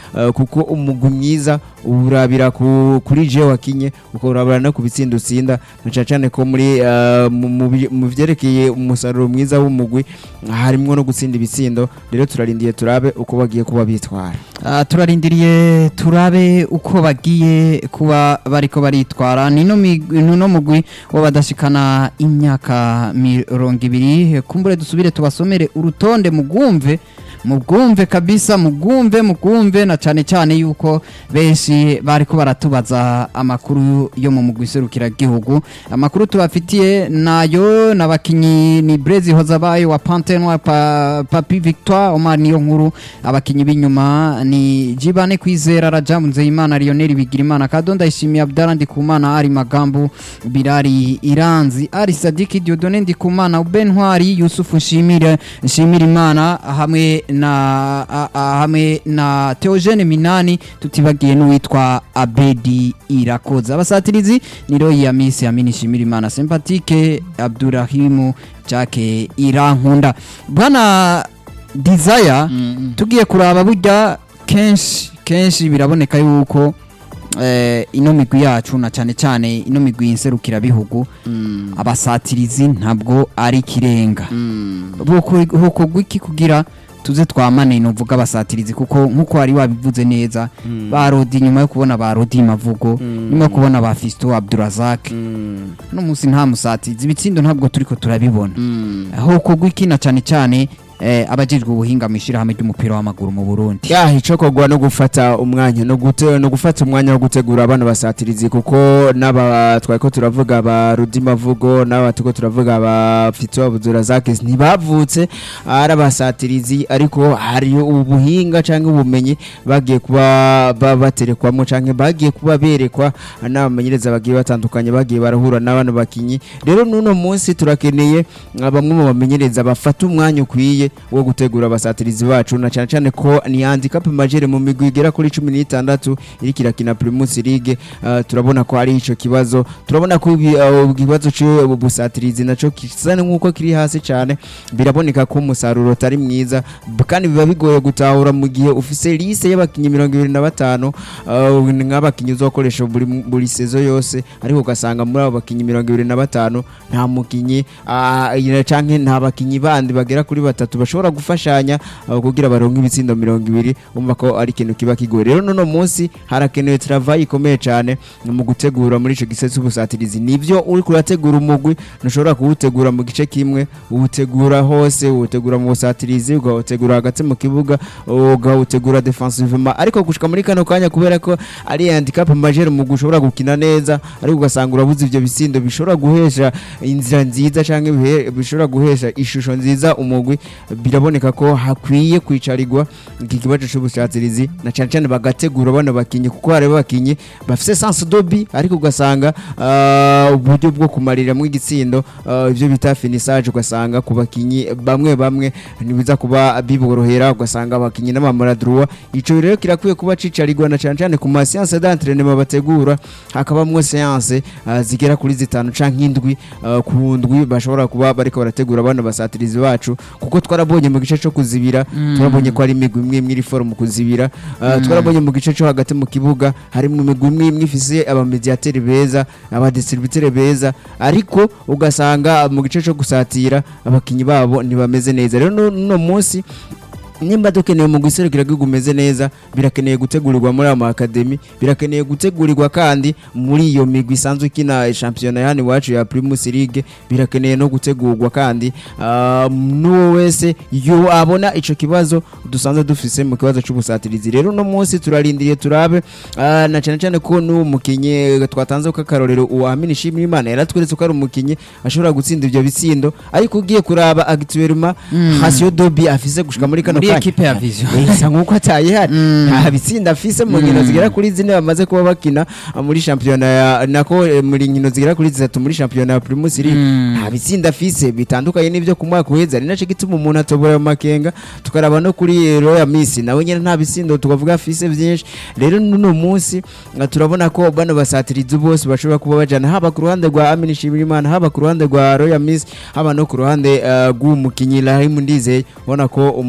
eh, kuko umugwi mwiza urabira ku- kuri je wakinye ukarabira no ku bitsindo utsinda na cyane cyane ko muri eh, mu- mu bi- mu vyerekeye umusaruro mwiza w'umugwi harimwo no gutsinda ibitsindo rero turarindiye turabe uko bagiye kuba bitwara Ah, turarindiriye turabe uko bagiye kuba bariko baritwara nino migwi- nuno mugwi w'abadashikana imyaka mirongo ibiri kumbure dusubire tubasomere urutonde mugumve mugumve kabisa mugumve mugumve na cyane cyane yuko benshi bariko baratubaza amakuru yo mu mugwi serukiragihugu amakuru tubafitiye nayo n'abakinyi ni Brezi Hozabaye wa Pantenwa pa, Papi Victoire Omar niyo nkuru abakinyi b'inyuma ni Jibane Kwizera Rajamu Nzeyimana Lionel Bigirimana Kadonda Ishimiye Abdallah Ndikumana Ari Magambo Birari Iranzi Ari Sadiki Diodone Ndikumana Ben Ntwari Yusufu Nshimire Nshimire Imana hamwe na a- a- hamwe na Theogene Minani tutibagiye n'uwitwa Abedi Irakoza abasatirizi ni Roy Yamisi Amini Nshimire Imana Sympathique Abdurahimu Jacques Irankunda bwana Desire tugiye kuraba burya kenshi kenshi biraboneka yuko eh, ino migwi yacu na cyane cyane ino migwi nserukira bihugu abasatirizi ntabwo ari ikirenga hokogwa iki kugira tuze twamane novuga abasatirizi kuko nkuko wari wabivuze neza ba Rodi nyuma yo kubona ba Rodi Mavugo nyuma yo kubona ba Fisto Abdurazak no munsi nta musatirizi ibitsindo ntabwo turiko turabibona hokogwa iki na cyane cyane eh, abajejwe ubuhinga mu ishyirahamwe ry'umupira w'amaguru mu Burundi ya icokogwa no gufata umwanya no gute no gufata umwanya wo gutegura abana basatirizi kuko n'aba twariko turavuga ba Rudimavugo n'aba tuko turavuga ba Fito Abuzura Zakes ntibavutse ari abasatirizi ariko hari ubuhinga canke ubumenyi bagiye kuba ba- baterekwamo canke bagiye kuba berekwa n'abamenyereza bagiye batandukanye bagiye barahura n'abana bakinyi rero nuno munsi turakeneye ah, bamwe mu bamenyereza bafata umwanya ukwiye wo gutegura abasatirizi bacu na cyane cyane ko ni handicap majere mu migwi igera kuri 16 iriko irakina Primus League ah, turabona ko ari ico kibazo turabona ko ibi- ah, ikibazo cy'ubusatirizi naco kisa nk'uko kiri hasi cyane biraboneka ko umusaruro utari mwiza b- kandi biba bigoye gutahura mu gihe ufise liste y'abakinyi 25 ah, nk'abakinyi uzokoresha buri buri sezo yose ariko ugasanga muri abo bakinyi 25 nta mukinyi ah, ina- canke nta bakinyi bandi bagera kuri batatu bashobora gufashanya ah, kugira baronke ibitsindo 20 umva ko ari ikintu kiba kigoye rero nono munsi harakenewe travail ikomeye cyane mu gutegura muri ico gisese cy'ubusatirizi nivyo uri kurategura umugwi ntushobora kuwutegura mu gice kimwe uwutegura hose uwutegura mu busatirizi ugawutegura hagati mu kibuga ugawutegura defensivement ariko gushika muri kano kanya kubera ko ari handicap majeur mu gushobora gukina neza ariko ugasanga urabuze ivyo bisindo bishobora guhesha inzira nziza canke bihe- bishobora guhesha ishusho nziza umugwi biraboneka ko hakwiye kwicarirwa iki kibazo c'ubusatirizi na cyane cyane bagategura bano bakinyi kuko hari abakinyi bafise sense dobi ariko ugasanga ah, uburyo bwo kumariramwo igitsindo ah, ivyo bita finissage ugasanga ku bakinyi bamwe bamwe ntibiza kuba biborohera ugasanga abakinyi n'amamoradroit ico rero kirakwiye kuba cicarirwa na cyane cyane ku ma séance d'entraînement bategura hakabamwo séance ah, zigera kuri zitanu canke indwi ah, ku ndwi bashobora kuba bariko barategura bano basatirizi bacu kuko twarabonye mu gice cyo kuzibira turabonye ko hari imigwi imwe imwe iri forumu kuzibira Ah, twarabonye mu gice cyo hagati mu kibuga harimo imigwi imwe imwe ifise abamediateri beza abadistributeri beza ariko ugasanga mu gice cyo gusatira abakinyi babo ntibameze neza rero no- no munsi nimba dukeneye mu guserukira gihugu umeze neza birakeneye gutegurirwa muri ama academy birakeneye gutegurirwa kandi muri iyo migwi isanzwe ikina shampiyona yani iwacu ya Primus League birakeneye no gutegurwa kandi ah, n'uwo wese yo abona ico kibazo dusanzwe dufise mu kibazo c'ubusatirizi rero no munsi turarindiriye turabe ah, na cyane cyane ko n'uwo mukinyi twatanze ko akarorero uwamini shimira imana yaratweretse ko ari umukinyi ashobora gutsinda ivyo bitsindo ariko ugiye kuraba actuellement Hasio Dobi afise gushika muri kano muri kanya ekipe ya vision bisa nk'uko ataye hari nta bitsinda afise mu nkino zigera kuri zine bamaze kuba bakina ah, muri shampiyona ya nako eh, muri nkino zigera kuri zitatu muri shampiyona ya Primus League nta bitsinda afise bitandukanye n'ivyo ku mwaka uheze ari naco gituma umuntu atobora mu makenga tukaraba no kuri eh, Royal Miss nawe nyene nta bitsindo tukavuga afise vyinshi rero nuno munsi ah, turabona ko bano basatirizi bose bashobora kuba bajana haba ku ruhande rwa Amin Shimirimana haba ku ruhande rwa Royal Miss haba no ku ruhande eh, rw'umukinyi Rahim Ndizeye ubona ko umusaruro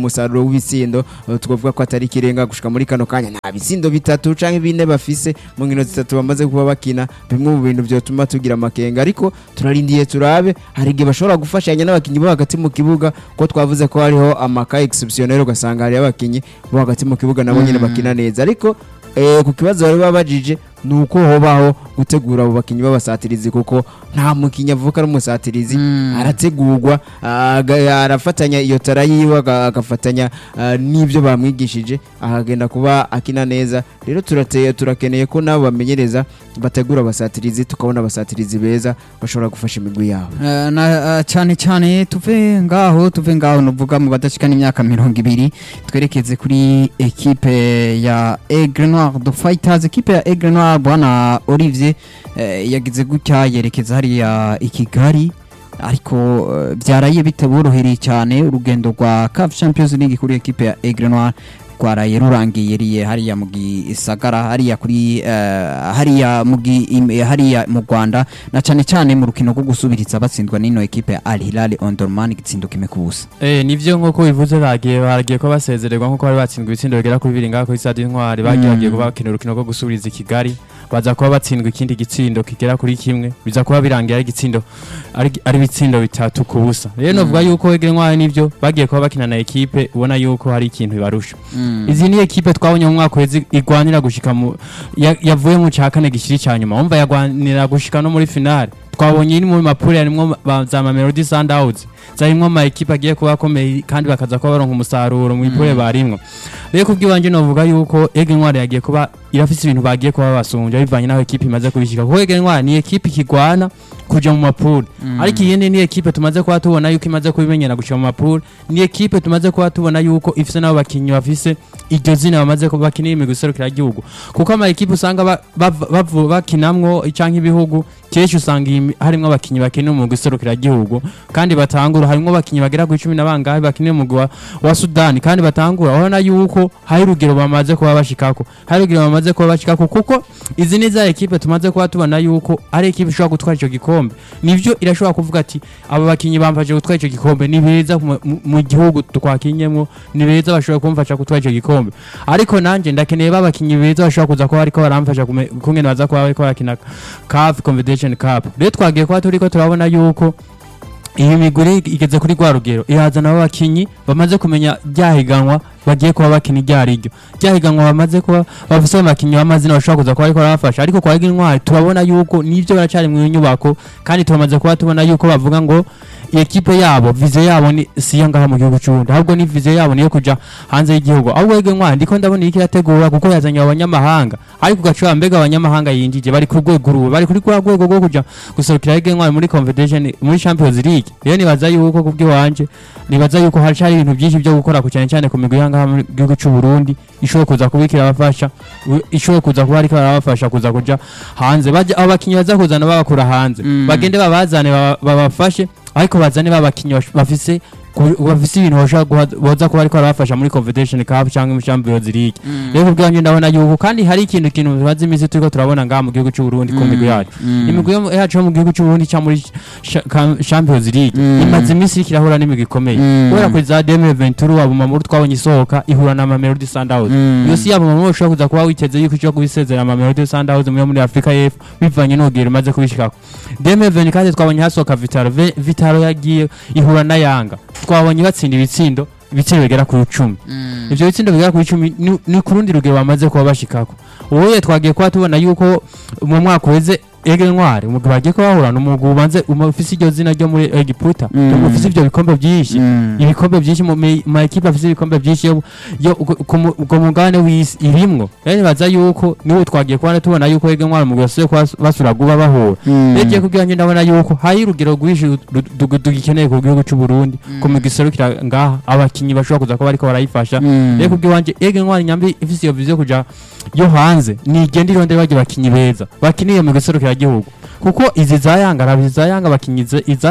w'ibitsindo eh, twavuga ko atari ikirenga gushika muri kano kanya nta bitsindo bitatu canke bine bafise mu nkino zitatu bamaze kuba bakina bimwe mu bintu vyotuma tugira amakenga ariko turarindiye turabe hari igihe bashobora gufashanya n'abakinyi bo hagati mu kibuga ko twavuze ko hariho amaka exceptionnel ugasanga hariho abakinyi bo hagati mu kibuga nabo nyene bakina neza ariko eh, ku kibazo bari babajije ni uko hobaho gutegura abo bakinyi b'abasatirizi kuko nta mukinyi avuka ari umusatirizi arategurwa aga- arafatanya iyo tara yiwe aga- agafatanya ah, n'ibyo bamwigishije akagenda kuba akina neza rero turateye turakeneye ko nabo bamenyereza bategura abasatirizi tukabona abasatirizi beza bashobora gufasha imigwi yabo Eh, na eh, cyane cyane tuve ngaho tuve ngaho nuvuga mu badashikana imyaka mirongo ibiri twerekeze kuri ekipe ya Aigle Noir de Fighters ekipe ya Aigle Noir bwana Olivier eh, yagize gutya yerekeza hariya i Kigali ariko eh, byaraye bitaborohereye cyane urugendo rwa CAF Champions League kuri ekipe ya Aigle Noir rwaraye rurangiye riye hariya mu gisagara hariya kuri eh, hariya mu gi- im- hariya mu Rwanda na cyane cyane mu rukino rwo gusubiriza batsindwa n'ino ekipe ya Al Hilal Omdurman igitsindo kimwe ku busa Eh nivyo nkuko bivuze bagiye baragiye ko basezererwa nkuko bari batsindwa ibitsindo bigera kuri bibiri ngaho kuri Stade Intwari bagiye Mm. bagiye kuba bakina urukino rwo gusubiriza i Kigali baza kuba batsindwa ikindi gitsindo kigera kuri kimwe biza kuba birangiye ari igitsindo ari ari ibitsindo bitatu ku busa rero novuga yuko Aigle Noir nivyo bagiye kuba bakina na ekipe ubona yuko hari ikintu bibarusha izi ni ekipe twabonye mu mwaka uheze igwanira gushika mu ya- yavuye mu cya kane gishiri cya nyuma wumva yagwanira gushika no muri finale twabonye iri mu mapure harimwo ba- za Mamelodi Sundowns zarimwo ama ekipe agiye kuba akomeye kandi bakaza kuba baronka umusaruro mu ipure barimwo rero kubw'iwanje novuga yuko Aigle Noir yagiye kuba irafise ibintu bagiye kuba basumbya bivanye n'aho ekipe imaze kubishika kuko Aigle Noir ni ekipe ikigwana kuja mu mapure ariko iyindi ni ekipe tumaze kuba tubona yuko imaze kubimenyera gushika mu mapure ni ekipe tumaze kuba tubona yuko ifise n'abo bakinyi bafise iryo zina bamaze kuba bakinira imigwi iserukiragihugu kuko ama ekipe usanga ba- bava- bavu- bakinamwo canke ibihugu kenshi usanga iyi mi- harimwo abakinyi bakinira umugwi iserukiragihugu kandi batangura harimwo abakinyi bagera ku icumi na bangahe bakinira umugwi wa, wa Sudani kandi batangura urabona yuko hari urugero bamaze kuba bashikako hari urugero bamaze kuba bashikako kuko izi ni za ekipe tumaze kuba tubona yuko ari ekipe ishobora gutwara ico gikombe nivyo irashobora kuvuga ati aba bakinyi bamfashe gutwara ico gikombe ni beza mu- mu- mu gihugu twakinyemwo ni beza bashobora kumfasha gutwara ico gikombe ariko nanje ndakeneye ba bakinyi beza bashobora kuza kuba bariko baramfasha kume- kungene baza kuba bariko barakina CAF Confederation Cup rero twagiye kuba turiko turabona yuko iyi miguri igeze kuri rwa rugero irazana abo bakinyi bamaze kumenya ryahiganwa bagiye kuba bakina iryo ari ryo ryahiganwa bamaze kuba bafise abakinyi b'amazina bashobora kuza kuba bariko barabafasha ariko kwa Aigle Noir turabona yuko nivyo baracari mu nyubako kandi turamaze kuba tubona yuko bavuga ngo ekipe yabo vize yabo ni siyo ngaha mu gihugu c'uburundi ahubwo ni vize yabo niyo kuja hanze y'igihugu ahubwo Aigle Noir ndiko ndabona iriko irategura kuko yazanye abanyamahanga ariko ugaca mbega abanyamahanga yinjije bari ku rwego ruwe bari kuri rwa rwego rwo kuja guserukira Aigle Noir muri Confederation muri Champions League rero nibaza yuko kubw'iwanje nibaza yuko haracari ibintu byinshi byo gukora ku cyane cyane ku migwi y'ahangaha mu gihugu c'u Burundi ishobora kuza kubikira abafasha u- ishobora kuza kuba ariko barabafasha kuza kuja hanze baje abo bakinyi baza kuzana babakura hanze Mm. bagende babazane baba- babafashe ariko bazane babakinyi bash- bafise ku- bafise ibintu bashobora guha- boza kuba ariko barabafasha muri Confederation Cup cyangwa muri Champions League rero kubw'iwanje ndabona yuko kandi hari ikintu kintu tumaze iminsi turiko turabona ngaha mu gihugu c'u Burundi ku migwi yacu imigwi yo mu- yacu yo mu gihugu c'u Burundi cyangwa muri Cha- Ka- Champions League Mm. imaze iminsi iriko irahura n'imigwi ikomeye Mm. kubera kuri za 2023 abo mamuru twabonye isohoka ihura na Mamelodi Sundowns iyo si yabo mamuru ushobora kuza kuba witeze yuko ishobora kubisezera Mamelodi Sundowns muri muri Afrika y'Epfo bivanye n'urugero imaze kubishikako 2020 kandi twabonye hasohoka Vitaro Ve- Vitaro yagiye ihura na Yanga twabonye batsinda ibitsindo ibitsindo bigera ku icumi ivyo bitsindo bigera ku icumi ni- ni ku rundi rugero bamaze kuba bashikako ubuye twagiye kuba tubona yuko mu mwaka uheze Aigle Noir umugwi bagiye kuba bahura n'umugwi ubanze ufise iryo zina ryo muri Egiputa Mm. ufise ivyo bikombe vyinshi ibikombe byinshi mu mi- ma ekipe afite ibikombe byinshi yo yo ku- ku mu- ku mugabane w'isi irimwo rero nibaza yuko niwo twagiye kubona tubona yuko Aigle Noir mu gose basura guba bahura rero igiye kubwira njye ndabona yuko hari urugero rwinshi ru- ru- du- dugikeneye ku gihugu c'u Burundi ku migwi iserukira ngaha abakinyi bashobora kuza kuba bariko barayifasha rero kubw'iwanje Aigle Noir nyambi ifise iyo vision kuja yo hanze nigenda irondera bagiye bakinyi beza bakiniye mu giserukira gihugu kuko izi za Yanga arabizi za Yanga bakinyi ize- izana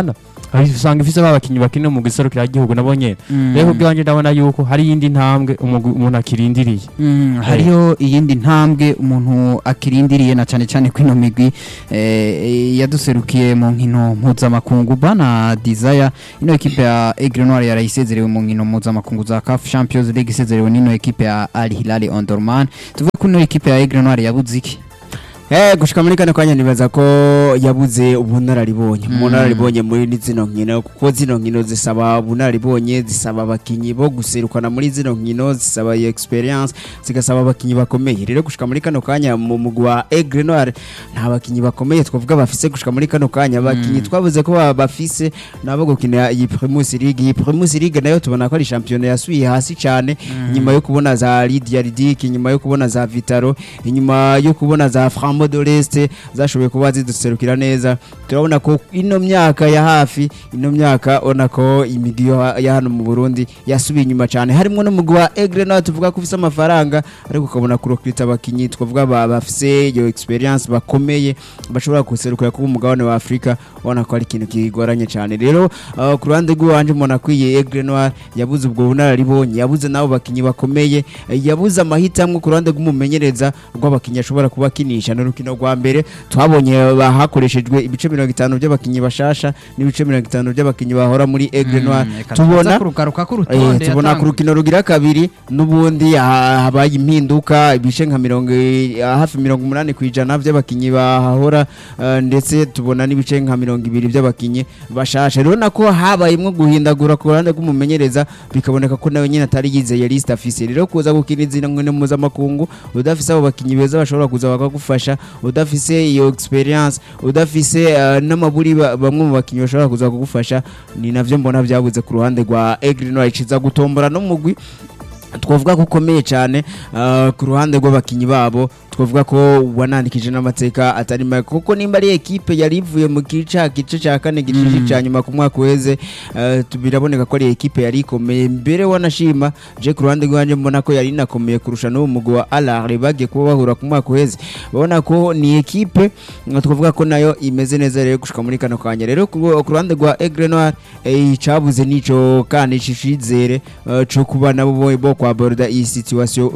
usanga ifise babakinyi bakina mu giserukira igihugu nabo nyene Mm. rero kubw'iwanje ndabona yuko hari iyindi ntambwe umugwi- umuntu akirindiriye Mm, hariyo iyindi ntambwe umuntu akirindiriye na cyane cyane kwino migwi eh, yaduserukiye mu nkino mpuzamakungu bana desire ino ekipe ya Aigle Noir yarayisezerewe mu nkino mpuzamakungu za CAF Champions League isezerewe n'ino ekipe ya Al Hilal Omdurman tuvuge ko ino ekipe ya Aigle Noir yabuze iki Eh gushika muri kano kanya nibaza ko yabuze ubunararibonye ubunararibonye muri zino nkino kuko zino nkino zisaba ubunararibonye zisaba abakinyi bo guserukana muri zino nkino zisaba iyo experience zigasaba abakinyi bakomeye rero gushika muri kano kanya mu mugwi wa Aigle Noir nta bakinyi bakomeye twavuga bafise gushika muri kano kanya abakinyi twavuze ko ba- bafise nabo gukina iyi Primus League iyi Primus League nayo tubona ko ari champion yasubiye hasi cyane nyuma yo kubona za Lydia Ridic nyuma yo kubona za Vitaro inyuma yo kubona za Framo de l'Est zashoboye kuba ziduserukira neza turabona ko ino myaka ya hafi ino myaka ona ko imigi yo- ya hano mu Burundi yasubiye inyuma cyane harimo n'umugwi wa Aigle nawe tuvuga ko ufise amafaranga ariko ukabona kurokrita abakinyi twavuga ba- bafise iyo experience bakomeye bashobora guserukira kuba umugabane wa Afrika ubona ko ari ikintu kigoranye cyane rero uh, ku ruhande rw'iwanje mbona akwiye Aigle Noir yabuze ubwo bunararibonye yabuze nabo bakinyi bakomeye eh, yabuze amahitamo ku ruhande rw'umumenyereza rw'abakinyi ashobora kuba akinisha n'urukino rwa mbere twabonye ba- hakoreshejwe ibice mirongo itanu by'abakinyi bashasha n'ibice mirongo itanu by'abakinyi bahora muri Aigle Noir tubona kurugaruka Eh, k'urutonde tubona ku rukino rugira kabiri n'ubundi ha- habaye impinduka ibice nka mirongo i- hafi mirongo umunani ku ijana by'abakinyi bahahora eh, ndetse tubona n'ibice nka mirongo ibiri by'abakinyi bashasha rero nako habayemwo guhindagura ku ruhande rw'umumenyereza bikaboneka ko nawe nyine atari yizeye list afise rero kuza gukina izina nkino mpuzamakungu udafise abo bakinyi beza bashobora kuza bakagufasha udafise iyo experience udafise eh, n'amaburi ba- bamwe mu bakinyi bashobora kuza kugufasha ni navyo mbona byabuze ku ruhande rwa Aigle Noir iciza gutombora no mugwi twavuga ko ukomeye cyane ah, ku ruhande rw'abakinyi babo twavuga ko wanandikije n'amateka atari make kuko nimba ari ekipe yari ivuye mu gice gice cya kane gice cya nyuma ku mwaka uheze ah, tu- biraboneka ko ari ekipe yari ikomeye mbere wanashima je ku ruhande rwanjye mbona ko yari inakomeye kurusha n'uwo mugwi wa Alare bagiye kuba bahura ku mwaka uheze babona ko ni ekipe ah, twavuga ko nayo imeze neza rero gushika muri kano kanya rero ku ku ruhande rwa Aigle Noir eh, icabuze nico kandi cicizere eh, co kuba nabo bo- bo kwa borda iyi situation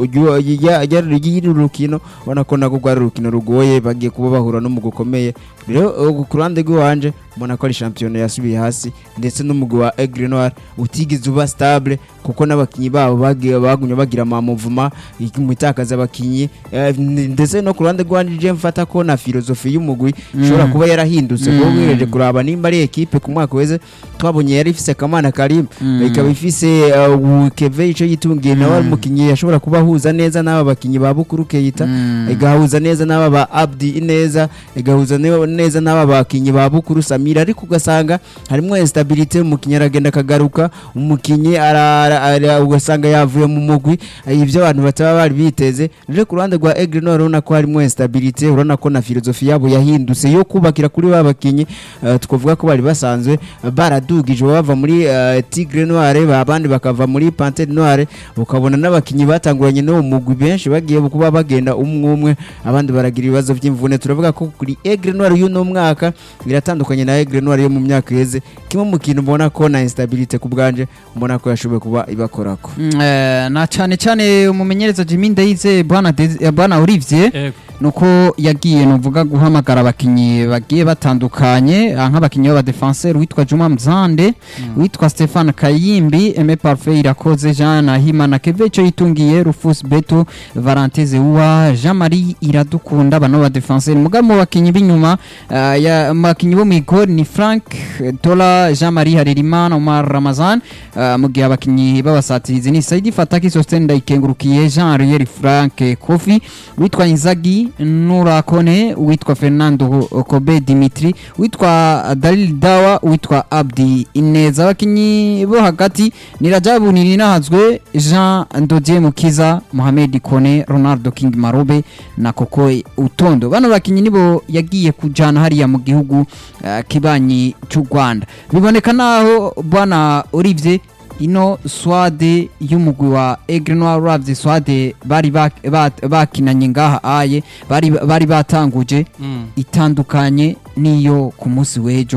y'iri rukino ubona ko nako rwari urukino rugoye bagiye kuba bahura no mu gukomeye rero eh, ku ruhande rw'iwanje mbona ko ari shampiyona yasubiye hasi ndetse n'umugwi wa Aigle Noir utigeze uba stable kuko n'abakinyi babo bagiye bagumye bagira amamuvuma imitakaza abakinyi eh, n- ndetse no ku ruhande rwanje je mfata ko na filozofi y'umugwi ishobora kuba yarahindutse kuko Mm. wireje kuraba nimba ari ekipe ku mwaka weze twabonye yari ifise Kamana Karim Mm. ikaba ifise uh, Keve ico yitungiye nawe ari umukinyi yashobora kuba ahuza neza n'aba bakinyi ba Bukuru Keita Mm. igahuza neza n'aba ba Abdi Ineza igahuza ne- neza n'aba bakinyi ba Bukuru Samira ariko ugasanga harimo instabilité umukinyi aragenda akagaruka umukinyi ara- ara- ara- ugasanga yavuye mu mugwi eh, ivyo abantu bataba bari biteze rero ku ruhande rwa Aigle Noir urabona ko harimo instabilité urabona ko na filozofi yabo yahindutse yo kubakira kuri ba bakinyi eh, twavuga ko bari basanzwe baradugije bava muri eh, Tigre Noire ba- abandi bakava muri Panthère Noire ukabona n'abakinyi batanguranye n'uwo mugwi benshi bagiye kuba bagenda umwe umwe abandi baragira ibibazo by'imvune turavuga ko kuri Aigle Noire y'uno mwaka biratandukanye na Aigle Noire yo mu myaka iheze kimwe mu kintu mbona ko na instabilité ku bwanje mbona ko yashoboye kuba ibakorako Mm, eh, na cyane cyane umumenyereza Jimmy Ndayize bwana Deze- eh, bwana Olivier nuko yagiye nuvuga guhamagara abakinyi bagiye batandukanye ah, nk'abakinyi b'abadefenseur witwa Juma Mzande witwa Stefan Kayimbi Aime Parfait Irakoze Jean Nahimana Keve cyo yitungiye Rufus Beto Valentin Zewa Jean Marie Iradukunda bano badefenseur mugabo mu bakinyi b'inyuma ah, ya mu bakinyi bo mu igor ni Frank Tola Jean Marie Harerimana Omar Ramazan ah, mu gihe abakinyi b'abasatirizi ni Saidi Fataki Sosten Ndayikengurukiye Jean Ariel Frank Kofi witwa Inzagi Nurakone witwa Fernando Kobe Dimitri witwa Dalil Dawa witwa Abdi Ineza abakinyi bo hagati ni Rajabu Nirinahazwe Jean Ndodier Mukiza Mohamed Kone Ronaldo King Marobe na Koko Utondo bano bakinyi nibo yagiye kujana hariya mu gihugu eh, kibanyi cy'u Rwanda biboneka naho bwana Olivier ino swade y'umugwi wa Aigle Noir uravye swade bari bak- bat- bakinanye ngaha aye bari bari batanguje itandukanye niyo ku munsi w'ejo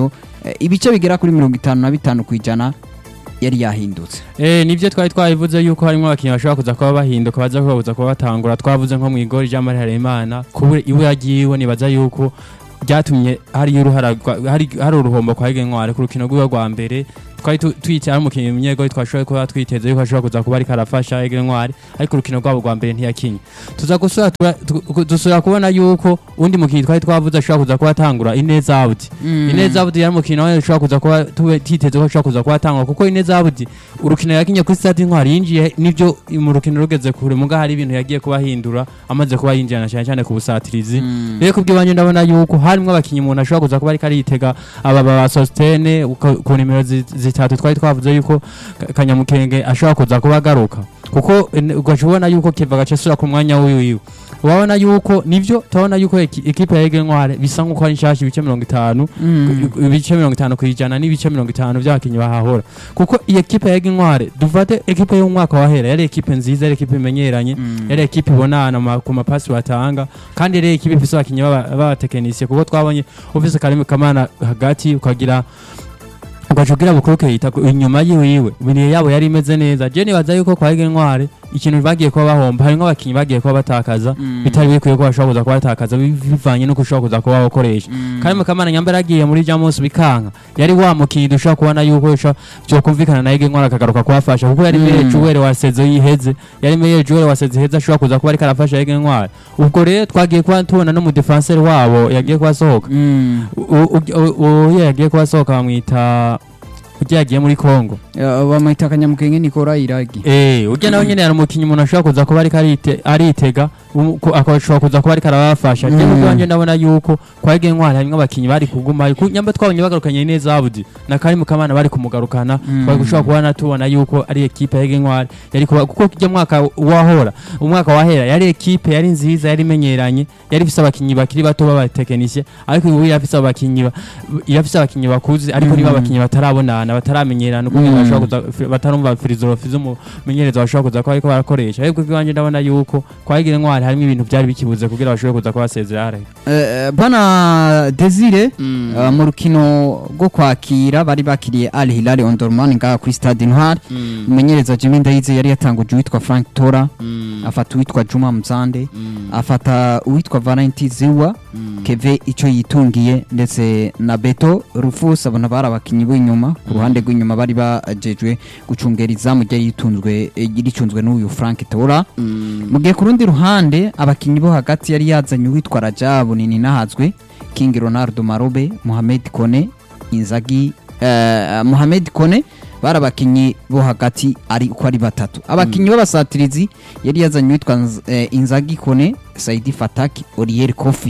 eh, ibice bigera kuri mirongo itanu na bitanu ku ijana yari yahindutse Eh nivyo twari twabivuze yuko harimo abakinnyi bashobora kuza kuba bahinduka baza kubabuza kuba batangura twavuze nko mu igori Jean Marie Harerimana kubure iwe yagiwe nibaza yuko byatumye hari uruhara rwa- hari hari uruhombo kwa Hige Ntwari ku rukino rwiwe rwa mbere twari tu- twicara mu kinyi munyegori twashoboye kuba twiteze yuko ashobora kuza kuba ariko arafasha Hige Ntwari ariko urukino rwabo rwa mbere ntiyakinye tuza gusura tura- tu- dusubira kubona yuko undi mukinnyi twari twavuze ashobora kuza kuba atangura Ineza Abudi Ineza Abudi yari umukino we ushobora kuza kuba tube titeze ko ashobora kuza kuba atangwa kuko Ineza Abudi urukino yakinye kuri stade intwari yinjiye nivyo mu rukino rugeze kure muga hari ibintu yagiye kuba ahindura amaze kuba yinjirana cyane cyane ku busatirizi rero kubw'ibanyu ndabona yuko harimo abakinnyi umuntu ashobora kuza kuba ariko aritega aba ba sositene ku nimero zi- zitatu twari twavuze yuko Ka- kanyamukenge ashobora kuza kuba agaruka kuko eh, ugaca ubona yuko kiva gace asubira ku mwanya wiwe urabona yuko nivyo turabona yuko eki- ekipe ya Ege Ntware bisa nk'uko ari nshasha ibice mirongo itanu ibice mirongo itanu ku ijana n'ibice mirongo itanu by'abakinnyi bahahora kuko iyi ekipe ya Ege Ntware dufate ekipe y'umwaka wahera yari ekipe nziza yari ekipe imenyeranye yari ekipe ibonana ma- ku mapasi batanga kandi yari ekipe ifise abakinnyi b'aba- b'abatekinisiye kuko twabonye ufise Karim Kamana hagati ukagira ugaca ugira bukuruke yita ku- inyuma yiwiwe ibintu yabo yari imeze neza je nibaza yuko kwa Ege Ntware ikintu bagiye kuba bahomba harimwo abakinnyi bagiye kuba batakaza bitari bikwiye ko bashobora kuza kuba batakaza bi- bivanye n'uko ushobora kuza kuba bakoresha kandi mukamana nyambere agiye muri Jamus bikanka yari wa mukinnyi dushobora kubona yuko byo kumvikana na Ege Ntware akagaruka kubafasha kuko yari meyer Joel wa sezo yiheze yari meyer Joel wa sezo iheze ashobora kuza kuba ariko arafasha Ege Ntware ubwo rero twagiye kuba tubona no mu defenseur wabo yagiye kuba asohoka uwo yagiye kuba asohoka bamwita ujya yagiye muri Congo bamwita akanyamukenge nikora iragi Eh, ujya nawe nyene hari umukinnyi umuntu ashobora kuza kuba ariko arite- aritega um- ku- akashobora kuza kuba ariko arabafasha je Mm. nuko wanje ndabona yuko kwa Ege Ntwari harimwo abakinnyi bari kuguma ku nyamba twabonye bagarukanye neza Abudi na Karim Kamana bari kumugarukana Mm. twari gushobora kubona tubona yuko ari ekipe ya Ege Ntwari yari kuba kuko kijya mwaka wahora umwaka wahera yari ekipe yari nziza yari imenyeranye yari ifise abakinnyi bakiri bato b'abatekinisiye ariko ubu irafise abakinnyi ba- irafise abakinnyi bakuze ariko niba Mm. abakinnyi batarabonana bataramenyerana uko Mm. bashobora kuza fi- batarumva filozofi z'umumenyereza bashobora kuza kuba ariko barakoresha ariko iwanjye ndabona yuko kwa Ege Ntwari harimo ibintu byari bikibuze kugira bashobore kuza kuba basezera hariya Eh, bana Desire eh, mu rukino rwo kwakira bari bakiriye Al Hilal Omdurman ngaha kuri Stade Intwari umumenyereza Jimmy Ndayize yari yatanguje uwitwa Frank Tora afata uwitwa Juma Mzande afata uwitwa Valentin Ziwa Keve icyo yitungiye ndetse na Beto Rufus abona bari abakinnyi b'inyuma ku ruhande rw'inyuma bari bajejwe gucungera izamu ryari yitunzwe eh, ricunzwe n'uyu Frank Tora mu gihe ku rundi ruhande abakinnyi bo hagati yari yazanye uwitwa Rajabu nini nahazwe King Ronaldo Marobe Mohamed Kone Inzagi eh, Mohamed Kone bari abakinnyi bo hagati ari uko ari batatu abakinnyi b'abasatirizi yari yazanye uwitwa Nz- eh, Inzagi Kone Saidi Fataki Oriel Kofi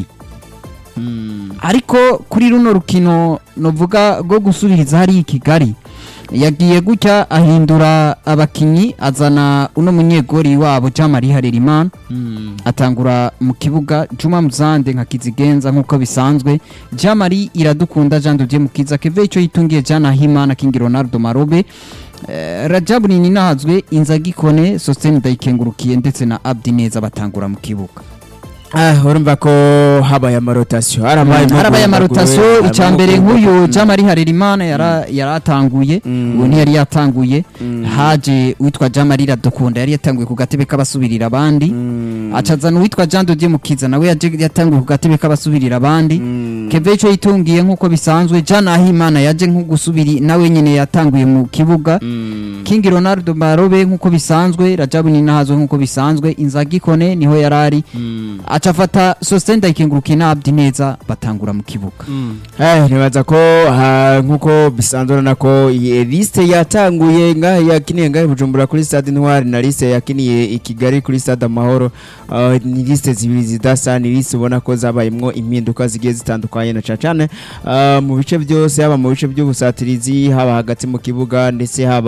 ariko kuri runo rukino novuga rwo gusubiriza hariya i Kigali yagiye gutya ahindura abakinnyi azana uno munyegori wabo Jean-Marie Harerimana atangura mu kibuga Juma Muzande nka kizigenza nk'uko bisanzwe Jean-Marie iradukunda Jean de Dieu Mukiza Keve icyo yitungiye Jean Ahimana King Ronaldo Marobe Eh, Rajabu Nini nahazwe Inzagi Kone Sostene Ndayikengurukiye ndetse na Abdi Neza batangura mu kibuga Ah, urumva ko habaye amarotasiyo harabaye harabaye amarotasiyo icya mbere nk'uyu Jean-Marie Harerimana yara- yaratanguye Mm. ubu ntiyari yatanguye haje uwitwa Jean-Marie Iradukunda yari yatanguye ku gatebe k'abasubirira abandi acazana uwitwa Jean de Dieu Mukiza nawe yaje yatanguye ku gatebe k'abasubirira abandi Keve icyo yitungiye nk'uko bisanzwe Jean Ahimana yaje nko gusubiri nawe nyine yatanguye mu kibuga King Ronaldo Marobe nk'uko bisanzwe Rajabu Ninahazwe nk'uko bisanzwe Inzagi Kone niho yarari aca afata Sostene Ndayikengurukiye na Abdi Neza batangura mu kibuga Eh, nibaza ko ha, nkuko bisanzwe urabona ko iyi liste yatanguye ngaha yakiniye ngaha i Bujumbura kuri Stade Intwari na liste yakiniye i Kigali kuri Stade Amahoro uh, ni liste zibiri zidasa ni liste ubona ko zabayemwo impinduka zigiye zitandukanye na cane cane uh, mu bice byose haba mu bice by'ubusatirizi haba hagati mu kibuga ndetse haba no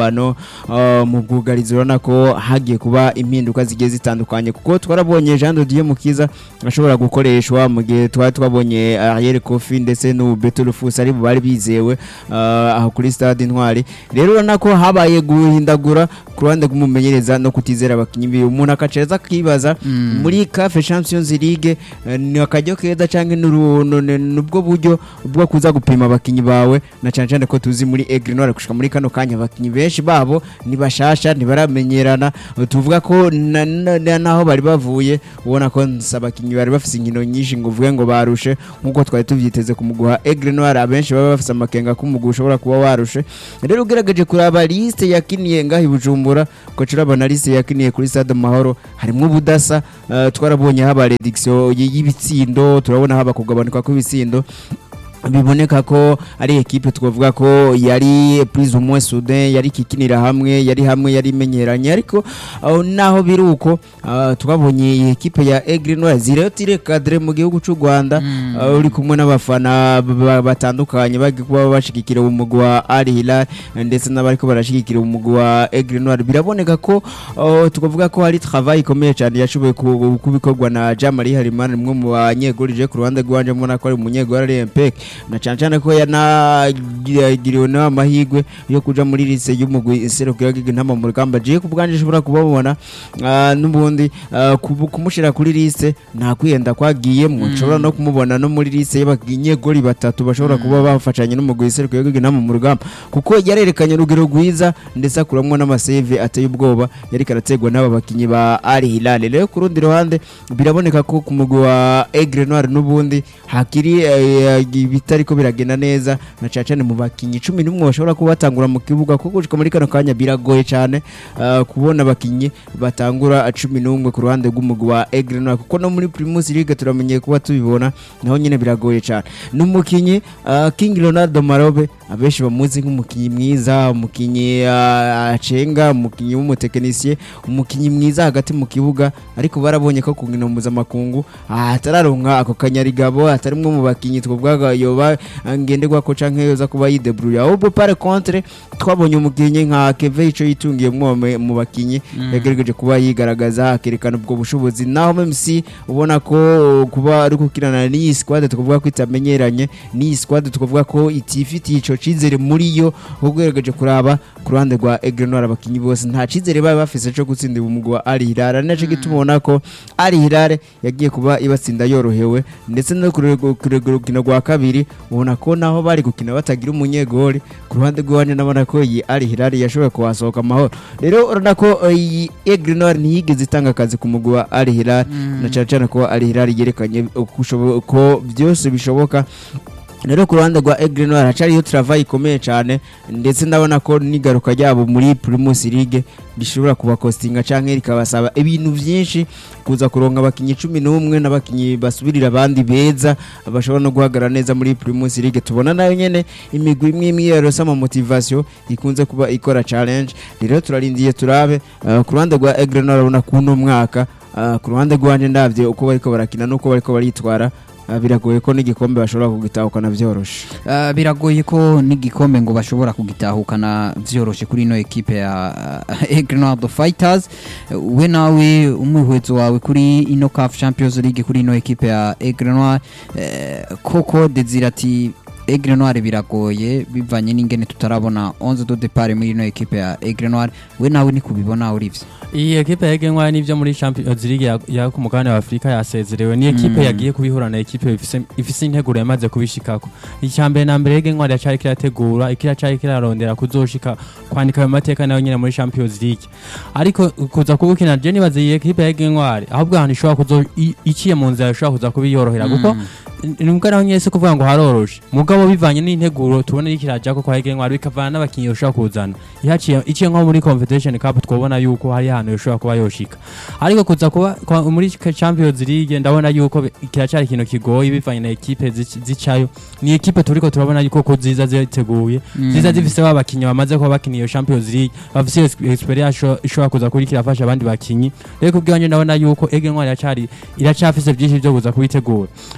uh, mu bwugarizi urabona ko hagiye kuba impinduka zigiye zitandukanye kuko twarabonye Jean de Dieu Mukiza ashobora gukoreshwa mu gihe twari twabonye Ariel Kofi ndetse n'ubu Beto Rufus ari bo bari bizewe uh, aho kuri stade Intwari rero urabona ko habaye guhindagura ku ruhande rw'umumenyereza no kutizera abakinnyi biwe umuntu akacereza akibaza muri CAF Champions League eh, ni akaryo keza canke n'uru- nu- nu- nubwo buryo bwo kuza gupima abakinnyi bawe na cyane cyane ko tuzi muri Aigle Noir gushika muri kano kanya abakinnyi benshi babo ni bashasha ntibaramenyerana tuvuga ko na- na- na- naho bari bavuye ubona ko nsa abakinnyi bari bafise inkino nyinshi ngo uvuge ngo barushe nkuko twari tuvyiteze kumuguha Aigle Noir abenshi baba bafise amakenga ko umugwi ushobora kuba warushe rero ugerageje kuraba liste yakiniye ngaho i Bujumbura ko turabona liste yakiniye kuri Stade Mahoro harimwo ubudasa eh, twarabonye haba rediction y- y'ibitsindo turabona haba kugabanuka kw'ibitsindo biboneka ko ari ekipe twavuga ko yari plus ou moins soudain yari kikinira hamwe yari hamwe yari imenyeranye ariko aho naho biri uko ah, twabonye iyi ekipe ya Aigle Noir zirotire cadre mu gihugu cy'u Rwanda ah, uri kumwe n'abafana ba- ba- batandukanye bagiye kuba bashigikira umugwi wa Al Hilal ndetse n'abariko barashigikira umugwi wa Aigle Noir biraboneka ko ah, twavuga ko hari travail ikomeye cyane yashoboye ku- kubikorwa na Jean Marie Harimana umwe mu banyegoli je ku ruhande rwanje mbona ko ari umunyegoli ari Empek na cyane cyane ko yanagiriwe n'amahirwe yo kuja muri lise y'umugwi iserukira intama mu rugamba je ku bwanje nshobora kubabona ah, n'ubundi ah, kubu- kumushira kuri lise nta kwiyenda kwagiyemwo nshobora no kumubona no muri lise y'abanyegoli batatu bashobora kuba bafashanye n'umugwi iserukira intama mu rugamba kuko yarerekanye urugero rwiza ndetse akuramwo n'amasave ateye ubwoba yari karategwa n'aba bakinyi ba Al Hilal rero ku rundi ruhande biraboneka ko ku mugwi wa Aigle Noir n'ubundi hakiri eh, bitariko biragenda neza na cyane cyane mu bakinyi cumi n'umwe bashobora kuba batangura mu kibuga kuko gushika muri kano kanya biragoye cyane ah, kubona abakinyi batangura cumi n'umwe ku ruhande rw'umugwi wa Aigle Noir kuko no muri Primus League turamenyeye kuba tubibona naho nyine biragoye cyane n'umukinyi ah, King Ronaldo Marobe abenshi bamuzi nk'umukinyi mwiza umukinyi ah, acenga umukinyi w'umutekinisiye umukinyi mwiza hagati mu kibuga ariko barabonye ko ku nkino mpuzamakungu ah, atararonka ako kanyarigabo atarimwe mu bakinyi twavugaga yoba ah, ngenderwako canke yoza kuba yidebrouille ahubwo par contre twabonye umukinyi nka Keve ico yitungiye mu mu bakinyi yagerageje kuba yigaragaza akerekana ubwo bushobozi naho même si ubona ko kuba ari gukirana n'iyi squad tukavuga ko itamenyeranye n'iyi squad tukavuga ko itifitiye ico cizere muri yo ugerageje kuraba ku ruhande rwa Aigle Noir abakinyi bose nta cizere baba bafise co gutsindira umugwi wa Al Hilal ari naco gituma ubona ko Al Hilal yagiye kuba ibatsinda yorohewe ndetse no ku rwego- ku rwego rukino rwa kabiri ubona ko naho bari gukina batagira umunyegoli ku ruhande rw'iwanje nabona ko iyi Al Hilal yashoboye kuhasohoka amahoro rero urabona ko eh, iyi Aigle Noir ntiyigeze itanga akazi ku mugwi wa Al Hilal na cyane cyane ko Al Hilal yerekanye uko ushobo- ko byose bishoboka rero ku ruhande rwa Aigle Noir hacariyo travail ikomeye cyane ndetse ndabona ko n'igaruka ryabo muri Primus League rishobora kubakostinga canke rikabasaba ibintu byinshi kuza kuronka abakinyi cumi n'umwe n'abakinyi basubirira abandi beza bashobora no guhagarara neza muri Primus League tubona nayo nyene imigwi imwe imwe yarose ama motivation ikunze kuba ikora challenge rero turarindiye turabe uh, ku ruhande rwa Aigle Noir urabona kuno mwaka uh, ku ruhande rwanje ndavye uko bariko barakina nuko bariko baritwara uh, biragoye ko n'igikombe bashobora kugitahukana vyoroshe Ah, biragoye ko n'igikombe ngo bashobora kugitahukana vyoroshe kuri ino ekipe ya Aigle Noir the Fighters we nawe umwihwezo wawe kuri ino CAF Champions League kuri ino ekipe ya Aigle Noir eh, koko Desire ati Aigle Noir biragoye bivanye n'ingene tutarabona 11 de départ muri ino ekipe ya Aigle Noir we nawe ni kubibona urivye iyi ekipe yagenwa n'ibyo muri Champions League ya- ya ku mugabane wa Afurika yasezerewe ni ekipe Mm. yagiye kubihura na ekipe ifise ifise integuro yamaze kubishikako icya mbere na mbere yagenwa iracari kirategura ikiracari kirarondera kuzoshika kwandika ayo mateka nayo nyine muri Champions League ariko kuza kubukina je nibaza iyi ekipe yagenwa ahubwo ahantu ishobora kuzo i- iciye mu nzira ishobora kuza kubiyorohera kuko nubwo naho nyese kuvuga ngo haroroshe mugabo bivanye n'integuro tubona ikiraja ko kwa Egenwa bikavana n'abakinyi ushobora kuzana ihaciye iciye nko muri Confederation Cup twabona yuko hari ahantu ushobora kuba yoshika ariko kuza kuba kwa- muri Champions League ndabona yuko bi- kiracari ikintu kigoye bivanye na ekipe zic- zicayo ni ekipe turiko turabona yuko ko ziza ziteguye ziza zifise ba bakinyi bamaze kuba bakina iyo Champions League bafise ex- experience isho- ishobora kuza kuri kirafasha abandi bakinyi rero kubwanje ndabona yuko Egenwa iracari iracafise byinshi byo kuza kubitegura nyamba yagiye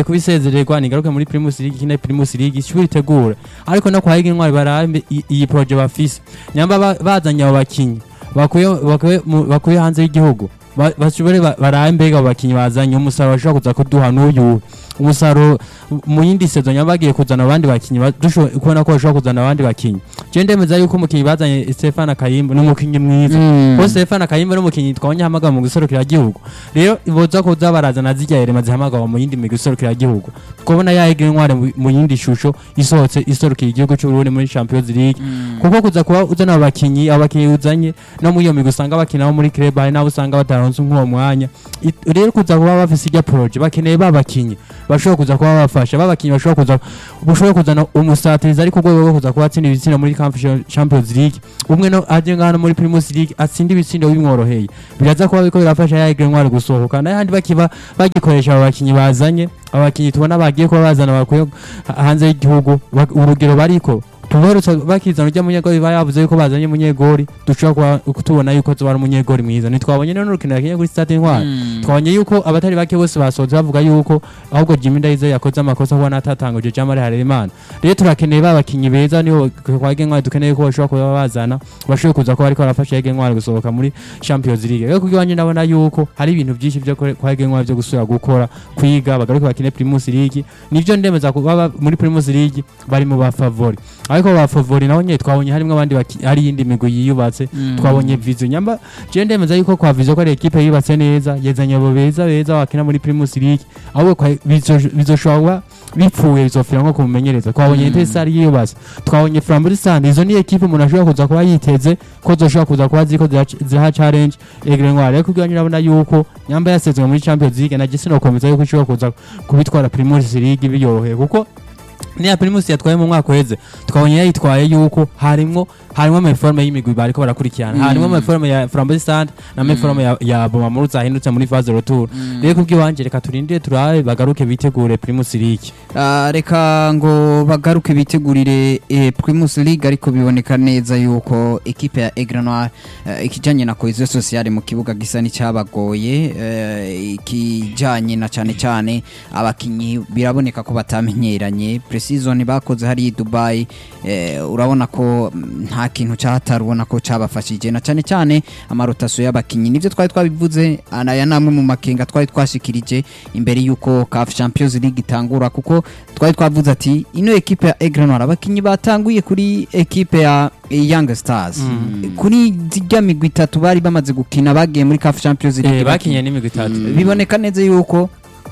igiye kubisezererwa nigaruke muri Primus League kine Primus League ishuri itegura ariko no kwa Higi Ntwari barambe i- iyi projet bafise nyamba ba- bazanye abo bakinyi bakuye bakuye mu- bakuye hanze y'igihugu ba- bashobore ba- barambe abo bakinyi bazanye umusaruro bashobora kuza kuduha n'uyu umusaruro mu yindi sezo nyamba bagiye kuzana abandi bakinyi ba- dushoboye kubona ko bashobora kuzana abandi bakinyi je ndemeza yuko umukinyi bazanye Stefan Kayimba ni umukinyi mwiza Mm. ko Stefan Kayimba n'umukinyi twabonye hamagara mu guserukira igihugu rero boza kuza barazana zirya yerema zihamagara mu yindi migwi iserukira igihugu tukabona yahiga intware mu- mu yindi shusho isohotse iserukira igihugu cy'u Burundi muri Champions League kuko kuza kuba uzana abakinyi abakinyi uzanye no muri iyo migwi usanga bakina bo muri club hari n'abo usanga bataronse nk'uwo mwanya It- rero kuza kuba bafise irya projet bakeneye ba bakinyi bashobora kuza kuba bafasha ba bakinyi bashobora kuza bushobora kuzana umusatirizi ari ku rwego rwo kuza kuba atsinda ibitsina muri Conf- Champions League umwe no aje ngana muri Primus League atsinda ibitsindo bimworoheye biraza kuba biko birafasha yahiga intware gusohoka n'ahandi bakiba bagikoresha abo bakinyi bazanye abakinyi tubona bagiye kuba bazana bakuye ha- hanze y'igihugu bak- urugero bariko tubarutse bakizana ujya munyegori bayavuze yuko bazanye munyegori dushobora kuba tubona yuko tuba ari umunyegori mwiza ntitwabonye none urukino yakinye kuri stade intwari twabonye yuko abatari bake bose basohotse bavuga yuko ahubwo Jimmy Ndayize yakoze amakosa kuba natatanguje Jamari Harerimana rero turakeneye ba bakinyi beza niho kwage ntwari dukeneye ko bashobora kuba bazana bashobora kuza kuba ariko barafasha Yege ntwari gusohoka muri Champions League rero kuko iwanjye ndabona yuko hari ibintu byinshi byo kore- kwa Yege ntwari byo gusubira gukora kwiga bagaruke bakine Primus League nivyo ndemeza kuba ba- muri Primus League bari mu ba favori ariko ba favori naho nyine twabonye harimo abandi baki- hari iyindi migwi yiyubatse twabonye vizo nyamba je ndemeza yuko kwa vizo ko ari ekipe yubatse neza yezanye abo beza beza wakina muri Primus League ahubwo kwa bizo- bizoshobora bipfuye bizofira nko kumumenyereza twabonye Mm. Intesari yiyubatse twabonye Flamburistan izo ni ekipe umuntu ashobora kuza kuba yiteze ko zoshobora kuza kuba ziko zirac- ziraha challenge Egre Ntwari ariko ubwanyu urabona yuko nyamba yasezwe muri Champions League na Jesse nokomeza yuko ishobora kuza kubitwara Primus League biyoroheye kuko niya Primus yatwaye mu mwaka uheze twabonye yayitwaye yuko harimwo harimo amaforme y'imigwi bariko barakurikirana Mm. harimo amaforme ya Flamburistan na amaforme ya, ya Bomamuru zahindutse muri phase retour rero kubw'iwanje reka turindire turabe bagaruke bitegure Primus League Ah, reka ngo bagaruke bitegurire eh, Primus League ariko biboneka neza yuko ekipe ya Aigle Noir eh, ikijanye na cohesion sociale mu kibuga gisa n'icyabagoye eh, ikijanye na cyane cyane abakinyi biraboneka ko batamenyeranye pre-season bakoze hari i Dubai eh, urabona ko mm, nta kintu cyahatari ubona ko cyabafashije na cyane cyane amarotasiyo y'abakinyi nivyo twari twabivuze aya namwe mu makenga twari twashikirije imbere yuko CAF Champions League itangura kuko twari twavuze ati ino ekipe ya Aigle Noir abakinyi batanguye kuri ekipe ya Young Stars Mm. kuri zirya migwi itatu bari bamaze gukina bagiye muri CAF Champions League eh bakinye n'imigwi itatu biboneka neza yuko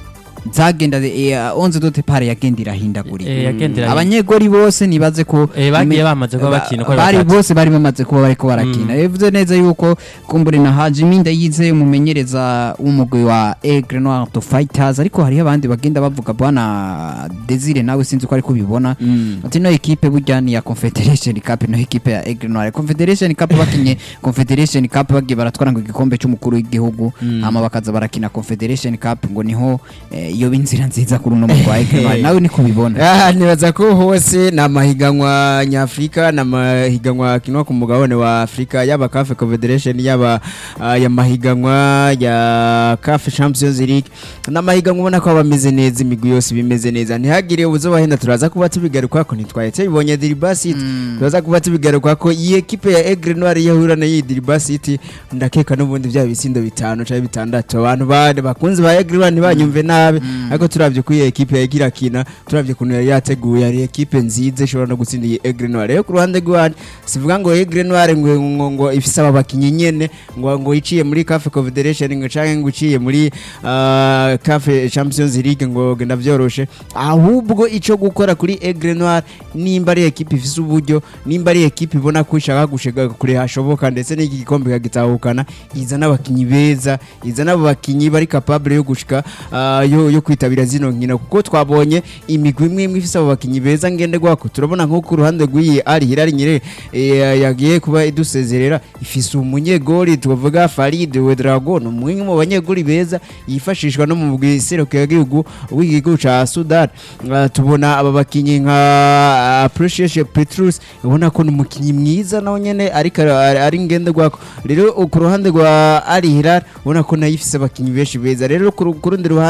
zagenda eh, onze dote pare yagenda irahindagurika eh yagendera abanyegori bose nibaze ko eh bagiye bamaze kuba bakina uko ari bari batatu. bose bari bamaze kuba bariko barakina bivuze neza yuko kumbure na Hajimi Ndayize umumenyereza w'umugwi wa Aigle Noir to Fighters ariko hariho abandi bagenda bavuga bwana Desire nawe sinzi ko ariko bibona ati no ekipe burya ni ya Confederation Cup no ekipe ya Aigle Noir Confederation Cup bakinye Confederation Cup bagiye baratwara ngo igikombe cy'umukuru w'igihugu hama bakaza barakina Confederation Cup ngo niho eh, iyo inzira nziza kuri uno mugwi wa Aigle Noir nawe niko bibona Ah, nibaza ko hose ni amahiganwa nyafurika ni amahiganwa akinwa ku mugabane wa afurika yaba cafe confederation yaba ah, aya mahiganwa ya cafe champions league ni amahiganwa ubona ko aba ameze neza imigwi yose bimeze neza ntihagire ubuzobahenda turaza kuba tubigaruka ko ntitwahetse bibonye diriba city turaza kuba tubigaruka ko iyi ekipe ya egre noir yahura na iyi diriba city ndakeka n'ubundi bya bitsindo bitanu cyangwa bitandatu abantu bane bakunze ba egre noir ntibanyumve nabi ariko turabye ko iyi ekipe yagira kina turabye ukuntu yari yateguye ari ekipe nziza ishobora no gutsinda iyi egre noir rero ku ruhande rw'iwanyu sivuga ngo egre noir ngo ngo, ngo ifise aba bakinyi nyene ngo ngo iciye muri cafe confederation ngo canke ngo iciye muri ah, cafe champions league ngo genda vyoroshe ahubwo ico gukora kuri egre noir nimba ari ekipe ifise uburyo nimba ari ekipe ibona ko ishaka gushika kure hashoboka ndetse n'iki gikombe ikagitahukana izana abakinyi beza izana abo bakinyi bari capable yo gushika ah, yo, yo kwitabira zino nkino kuko twabonye imigwi imwe imwe ifise abo bakinyi beza ngenderwako turabona nko ku ruhande rw'iyi ari hirari nyire eh, yagiye kuba idusezerera ifise umunyegori tuvuga Farid Wedragon umwe mu banyegori beza yifashishwa no mu bwiserukiro y'igihugu w'igihugu ca Sudan Ah, tubona aba bakinyi nka ah, Precious Petrus ubona ko ni umukinyi mwiza nawe nyene ariko ari ari ngenderwako rero ku ruhande rwa Al Hilal ubona ko nayo ifise abakinyi benshi beza rero ku ru- ku rundi ruhande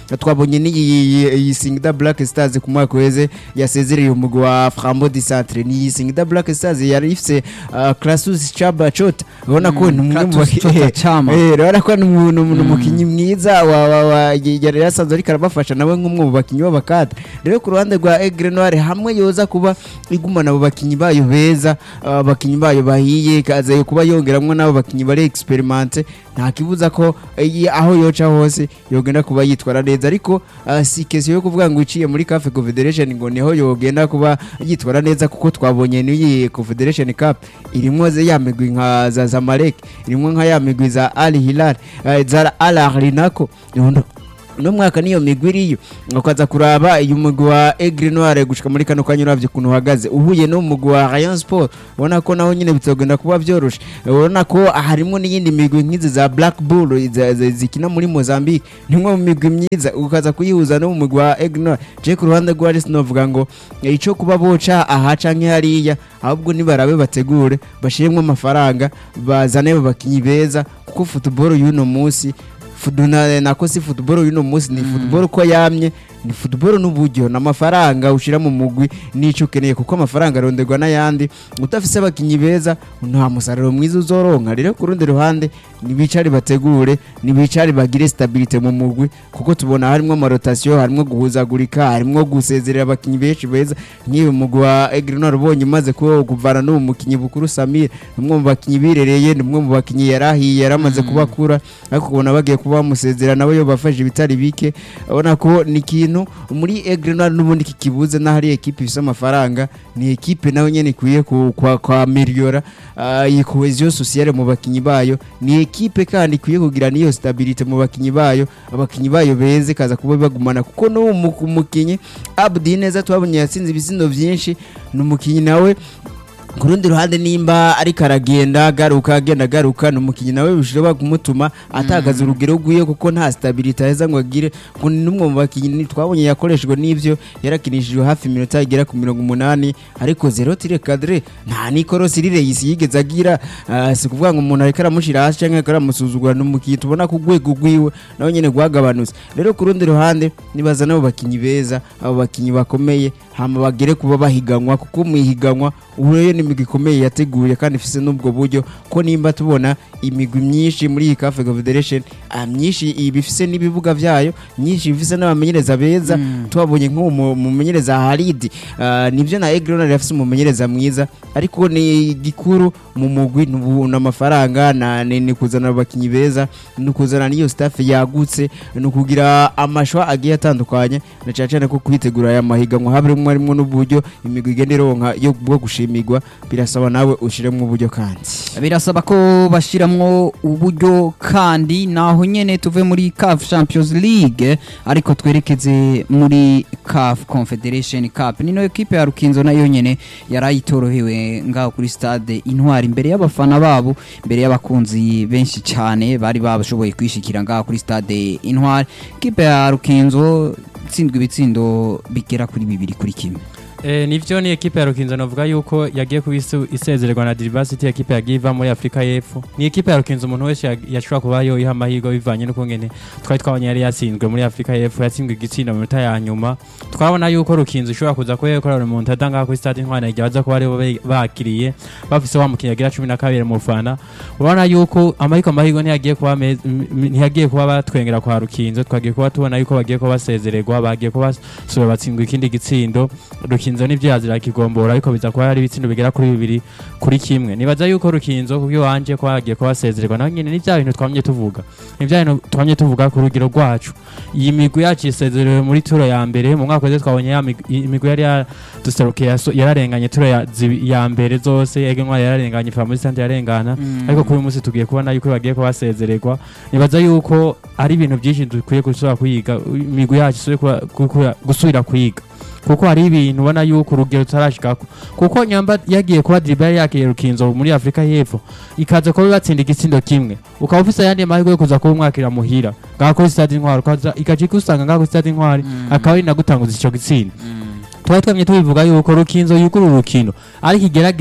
twabonye n'iyi iyi Singida Black Stars ku mwaka weze yasezereye umugwi wa Frambo di Centre ni iyi Singida Black Stars yari ifise uh, Classus Chaba Chota ubona ko ni umwe mu Clatous baki- Chota Chama. Eh, urabona ko ni umuntu ni umukinnyi mwiza wa wa wa yari yasanzwe ariko arabafasha nawe nk'umwe mu bakinnyi b'abakada rero ku ruhande rwa Aigle Noir hamwe yoza kuba igumana abo bakinnyi bayo beza uh, abakinnyi bayo bahiye kaza kuba yongeramwo n'abo bakinnyi bari experimente nta kibuza ko eh, aho yoca hose yogenda kuba yitwara neza ariko uh, si kesi yo kuvuga ngo iciye muri CAF Confederation ngo niho yogenda kuba yitwara neza kuko twabonye n'iyi Confederation Cup irimwo ze ya migwi nka za Zamalek irimwo nka ya migwi za Al Hilal eh, za Al Ahly nako Uno- uno mwaka niyo migwi iriyo ukaza kuraba uyu mugwi wa Aigle Noir gushika muri kano kanya uravye ukuntu uhagaze uhuye n'umugwi wa Rayon Sport ubona ko naho nyine bitogenda kuba vyoroshe ubona ko harimwo n'iyindi migwi nk'izi za Black Bull za- za- zikina muri Mozambique nimwe mu migwi myiza ukaza kuyihuza no mu mugwi wa Aigle Noir je ku ruhande rwa Aris novuga ngo eh, ico kuba boca aha canke hariya ahubwo nibarabe bategure bashiremwo amafaranga bazane abakinyi beza kuko football y'uno munsi Fudu na, nako si football y'uno munsi ni football ko yamye ni football n'uburyo n'amafaranga ushira mu mugwi n'ico ukeneye kuko amafaranga aronderwa n'ayandi utafise abakinyi beza nta musaruro mwiza uzoronka rero ku rundi ruhande nibicare bategure nibicare bagire stabilite mu mugwi kuko tubona harimwo amarotation harimwo guhuzagurika harimwo gusezerera abakinyi benshi beza nk'iyo mugwi wa Aigle Noir ubonye umaze kuba kuvana n'uwo mukinyi bukuru Samir umwe mu bakinyi birereye ni umwe mu bakinyi yarahiye yaramaze kubakura ariko kubona bagiye kuba bamusezera nawe yo bafashe ibitari bike ubona ko ni ikintu muri Aigle Noir n'ubundi kikibuze n'aho ari ekipe ifise amafaranga ni ekipe nawe nyene ikwiye ku- kwa kwa meliora iyi cohesion sociale mu bakinyi bayo ni ekipe kandi ikwiye kugira niyo stabilite mu bakinyi bayo abakinyi bayo beze kaza kuba bagumana kuko n'uwo mu- mukinyi Abdi neza twabonye yatsinze ibisindo vyinshi ni umukinyi nawe ku rundi ruhande nimba ariko aragenda agaruka agenda agaruka ni umukinnyi nawe bishobora kumutuma atagaza urugero rwiwe kuko nta stabilite aheza ngo agire ngo ni n'umwe mu bakinnyi twabonye yakoreshejwe n'ivyo yarakinishijwe hafi iminota igera ku mirongo umunani ariko zero tire kadire nta nikorosi rireyisi yigeze agira ah, si kuvuga ngo umuntu ariko aramushira hasi canke ariko aramusuzugura ni umukinnyi tubona ko urwego rwiwe nawe nyene rwagabanutse rero ku rundi ruhande nibaza n'abo bakinnyi beza abo bakinnyi bakomeye hama bagere kuba bahiganwa kuko mu ihiganwa ubu rero ni imigwi ikomeye yateguye kandi ifise n'ubwo buryo ko nimba tubona imigwi myinshi muri iyi CAF Confederation ah, myinshi iba ifise n'ibibuga vyayo myinshi ifise n'abamenyereza beza twabonye nk'uwo mu- mumenyereza Halidi ah, nivyo na Aigle Noir yafise umumenyereza mwiza ariko ni gikuru mu mugwi n'ubu- n'amafaranga na ni ni kuzana abakinyi beza ni kuzana n'iyo staff yagutse ni ukugira amashwa agiye atandukanye na cyane cyane ko kwitegura aya mahiganwa habirimo harimo n'uburyo imigwi igenda ironka yo bwo gushimirwa birasaba nawe ushiremo uburyo kandi birasaba ko bashiramwo uburyo kandi naho nyene tuve muri CAF Champions League ariko twerekeze muri CAF Confederation Cup nino equipe ya Rukinzo nayo nyene yarayitorohewe ngaho kuri stade Intwari imbere y'abafana babo imbere y'abakunzi benshi cyane bari babashoboye kwishikira ngaho kuri stade Intwari equipe ya Rukinzo tsindwa ibitsindo bigera kuri bibiri kuri kimwe Eh, nivyo ni ekipe ya Rukinzo novuga yuko yagiye kuba isu- isezererwa na Diversity ekipe yagiye iva muri Afrika y'Epfo ni ekipe ya Rukinzo umuntu wese yag- yashobora kuba yoyiha amahirwe bivanye n'uko ngene twari twabonye yari yatsinzwe muri Afrika y'Epfo yatsinzwe igitsinda mu minota ya nyuma twabona yuko Rukinzo ishobora kuza kuba yakorera umuntu ngaha kuri stade Intwari igihe baza kuba aribo be- bakiriye bafise wa mukinnyi agira cumi na kabiri mu fana urabona yuko amahirwe amahirwe ntiyagiye kuba meza- m- m- ntiyagiye kuba batwengera kwa Rukinzo twagiye kuba tubona yuko bagiye kuba basezererwa bagiye kuba basubira batsindwa ikindi gitsindo Rukinzo nivyo yazira kigombora ariko biza kuba hari ibitsindo bigera kuri bibiri kuri kimwe nibaza yuko Rukinzo kubyo wanje ko bagiye kuba basezererwa naho nyene ni bya bintu twamye tuvuga ni bya bintu twamye tuvuga ku rugero rwacu iyi migwi yacu isezerewe muri turo ya mbere mu mwaka wese twabonye ya migwi- iyi migwi yari yaduserukiye yaso- yararenganye turo ya, zibi- ya mbere zose ege ntwari yararenganye fa muri sante yarengana ariko kuri uyu munsi tugiye kubona yuko bagiye kuba basezererwa nibaza yuko ari ibintu byinshi dukwiye gusubira kwiga imigwi yacu isubire kuba- gukura- gusubira kwiga kuko hari ibintu ubona yuko urugero tutarashikako kuko nyamba yagiye kuba dribble yakiriye rukinzo muri Afrika y'Epfo ikaza kuba batsinda igitsindo kimwe ukaba ufise ayandi mahirwe yo kuza kuba umwakira muhira ngaho kuri stade intwari ukaza ikaja ikusanga ngaho kuri stade intwari akaba ari nagutanguza ico gitsinda twari twamye tubivuga yuko rukinzo yugura urukino ariko igerageze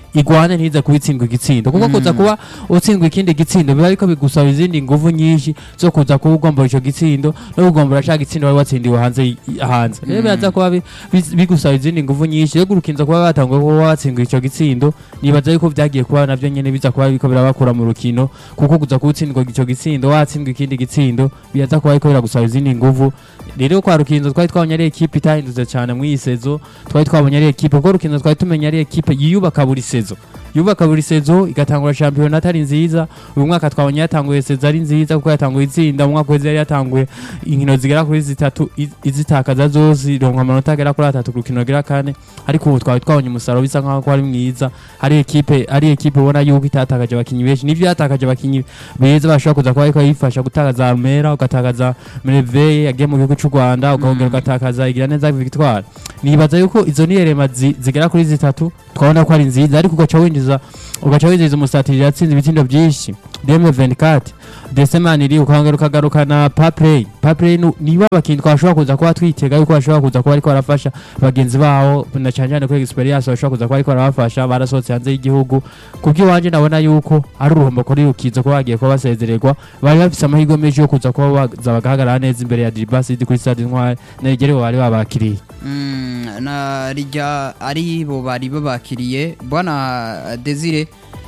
igwane ntize kubitsindwa igitsindo kuko kuza kuba utsindwa ikindi gitsindo biba ariko bigusaba izindi nguvu nyinshi zo kuza kuba ugombora ico gitsindo no kugombora ca gitsindo wari watsindiwe hanze y- hanze rero biraza kuba bi- bi- bigusaba izindi nguvu nyinshi rero urukinzo kuba batanguye kuba watsindwa ico gitsindo nibaza yuko vyagiye kuba navyo nyene biza kuba biriko birabakura mu rukino kuko kuza kutsindwa ico gitsindo watsindwa ikindi gitsindo biraza kuba ariko biragusaba izindi nguvu rero kwa rukinzo twari twabonye ari ekipe itahindutse cyane muri iyi sezo twari twabonye ari ekipe kuko rukinzo twari tumenya ari ekipe yiyubaka buri sezo yubaka buri sezo igatangura shampiyona atari nziza uyu mwaka twabonye yatanguye sezo ari nziza kuko yatanguye itsinda mu mwaka wese yari yatanguye inkino zigera kuri zitatu iz- izitakaza zose ironka amanota agera kuri atatu ku rukino rugera kane ariko ubu twari twabonye umusaruro bisa nkaho ko ari mwiza ari ekipe ari ekipe ubona yuko itatakaje abakinyi benshi nivyo yatakaje abakinyi beza bashobora kuza kuba ariko yifasha gutakaza Armera ugatakaza Merveille yagiye mu gihugu cy'u Rwanda ukongera ugatakaza igira neza Victoire nibaza yuko izo niyerema zi- zigera kuri zitatu twabona ko ari nziza ariko ugaca winjiza ugaca winjiza umusatiri yatsinze ibitsindo byinshi Deme 24 Desemaniri ukongera ukagarukana Paplay Paplay nu- niba abakinyi twashobora kuza kuba twitega yuko bashobora kuza kuba ariko barafasha bagenzi bawo na cyane cyane kuri experience bashobora kuza kuba ariko barabafasha barasohotse hanze y'igihugu kubw'iwanje ndabona yuko ari uruhombo kuri rukizo kuba bagiye kuba basezererwa bari bafise amahirwe menshi yo kuza kuba baza bagahagarara neza imbere ya Dibasidi kuri stade Intwari negerewe bari babakiriye Mm, na rijya ari bo bari babakiriye bwana Desire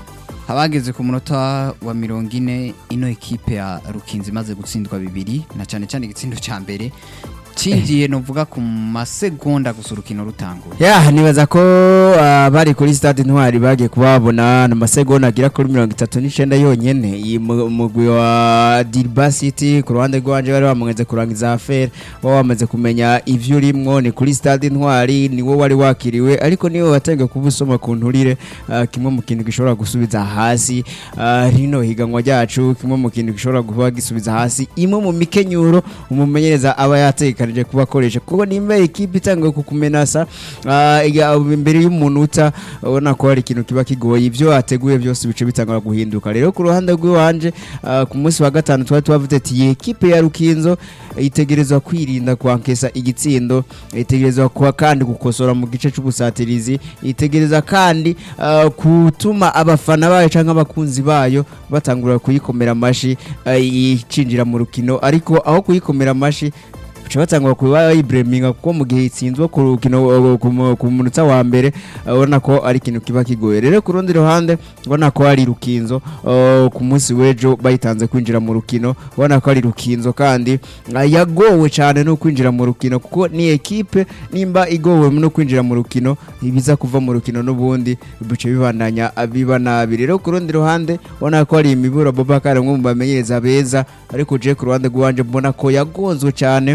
abageze ku munota wa mirongo ine ino ekipe ya rukinzi imaze gutsindwa bibiri na cyane cyane igitsindo cya mbere cinjiye novuga ku masegonda gusa urukino rutanguye ya nibaza ko ah, bari kuri stade intwari bagiye kubabona na masegonda agira kuri mirongo itatu n'icenda yonyene iyi mu- mugwi wa Dirba City ku ruhande rwanje bari bamaze kurangiza affaire baba bamaze kumenya ivyo urimwo ni kuri stade intwari ni wo wari wakiriwe ariko niwe watangiye kuba usoma ku nturire ah, kimwe mu kintu gishobora gusubiza hasi ah, rino higanwa ryacu kimwe mu kintu gishobora kuba gisubiza hasi imwe mu mikenyuro umumenyereza aba yatekanije kuba akoresha kuko nimba ikipe itangiye kukumenasa ah, iga- imbere y'umunota ubona ko hari ikintu kiba kigoye ibyo ateguye byose bice bitangura guhinduka rero ku ruhande rw'iwanje ah, ku munsi wa gatanu twari tubavuze ati iyi ekipe ya rukinzo itegerezwa kwirinda kwankesa igitsindo itegerezwa kuba kandi gukosora mu gice cy'ubusatirizi itegereza kandi ah, gutuma abafana bayo cyangwa abakunzi bayo batangura kuyikomera amashi ah, icinjira mu rukino ariko aho kuyikomera amashi baca batangura kuba bayibureminga kuko mu gihe itsinzwe ku rukino uh, ku mu- ku munota wa mbere uh, ubona ko ari ikintu kiba kigoye rero ku rundi ruhande ubona ko ari rukinzo uh, ku munsi w'ejo bayitanze kwinjira mu rukino ubona ko ari rukinzo kandi uh, yagowe cyane no kwinjira mu rukino kuko ni ekipe nimba igowe no kwinjira mu rukino ibiza kuva mu rukino n'ubundi bice bibandanya uh, biba nabi rero ku rundi ruhande ubona ko ari imiburo Bobakar umwe mu bamenyereza beza ariko je ku ruhande rwanje mbona ko yagonzwe cyane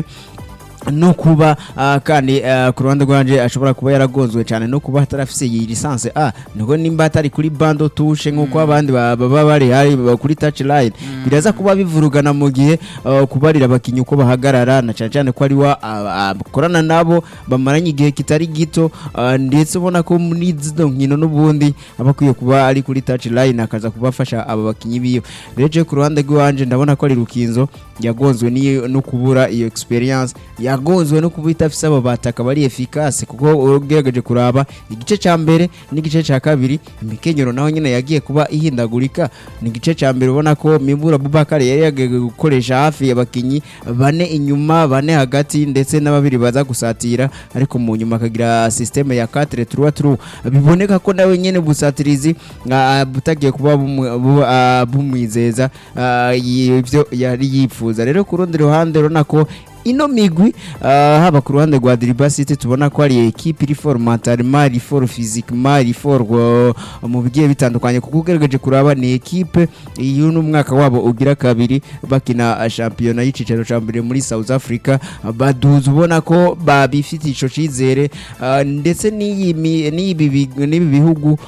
no kuba ah, kandi ah, ku ruhande rwanje ashobora kuba yaragonzwe cyane no kuba atarafise iyi lisanse a niko nimba atari kuri bando tushe nk'uko abandi ba- baba bari hari ba- kuri touch line biraza kuba bivurugana mu gihe ah, kubarira abakinnyi uko bahagarara na cyane cyane ko ari wa ah, akorana nabo bamaranye igihe kitari gito ah, ndetse ubona ko muri zino nkino n'ubundi aba akwiye kuba ari kuri touch line akaza kubafasha aba bakinnyi biwe rero je ku ruhande rw'iwanje ndabona ko ari rukinzo yagonzwe n'iyo- no kubura iyo experience yagonzwe no kuba itafise abo bataka bari efficace kuko ugerageje kuraba igice ca mbere n'igice ca kabiri imikenyero naho nyine yagiye kuba ihindagurika ni igice ca mbere ubona ko Mibura Bubakar yari yagiye gukoresha hafi abakinyi bane inyuma bane hagati ndetse n'ababiri baza gusatira ariko mu nyuma akagira systeme ya 4 3 3 biboneka ko nawe nyene busatirizi ah, butagiye kuba bumu- bu- ah, bumwizeza ah, ivyo yari yifuza rero ku rundi ruhande urabona ko ino migwi ah, haba ku ruhande rwa Diriba City tubona ko ari ekipe iri for mentalement iri for physiquement iri for uh, mu bigiye bitandukanye kuko ugerageje kuraba ni ekipe iyo n'umwaka wabo ugira kabiri bakina ah, shampiyona y'icicaro ca mbere muri South Africa ah, baduza ubona ko babifitiye ico cizere ah, ndetse n'iyi mi- n'ibi bi- n'ibi bihugu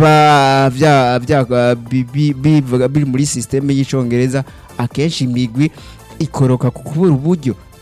biba vya vya bi- bi- bivuga biri muri systeme y'icongereza akenshi imigwi ikoroka ku kubura uburyo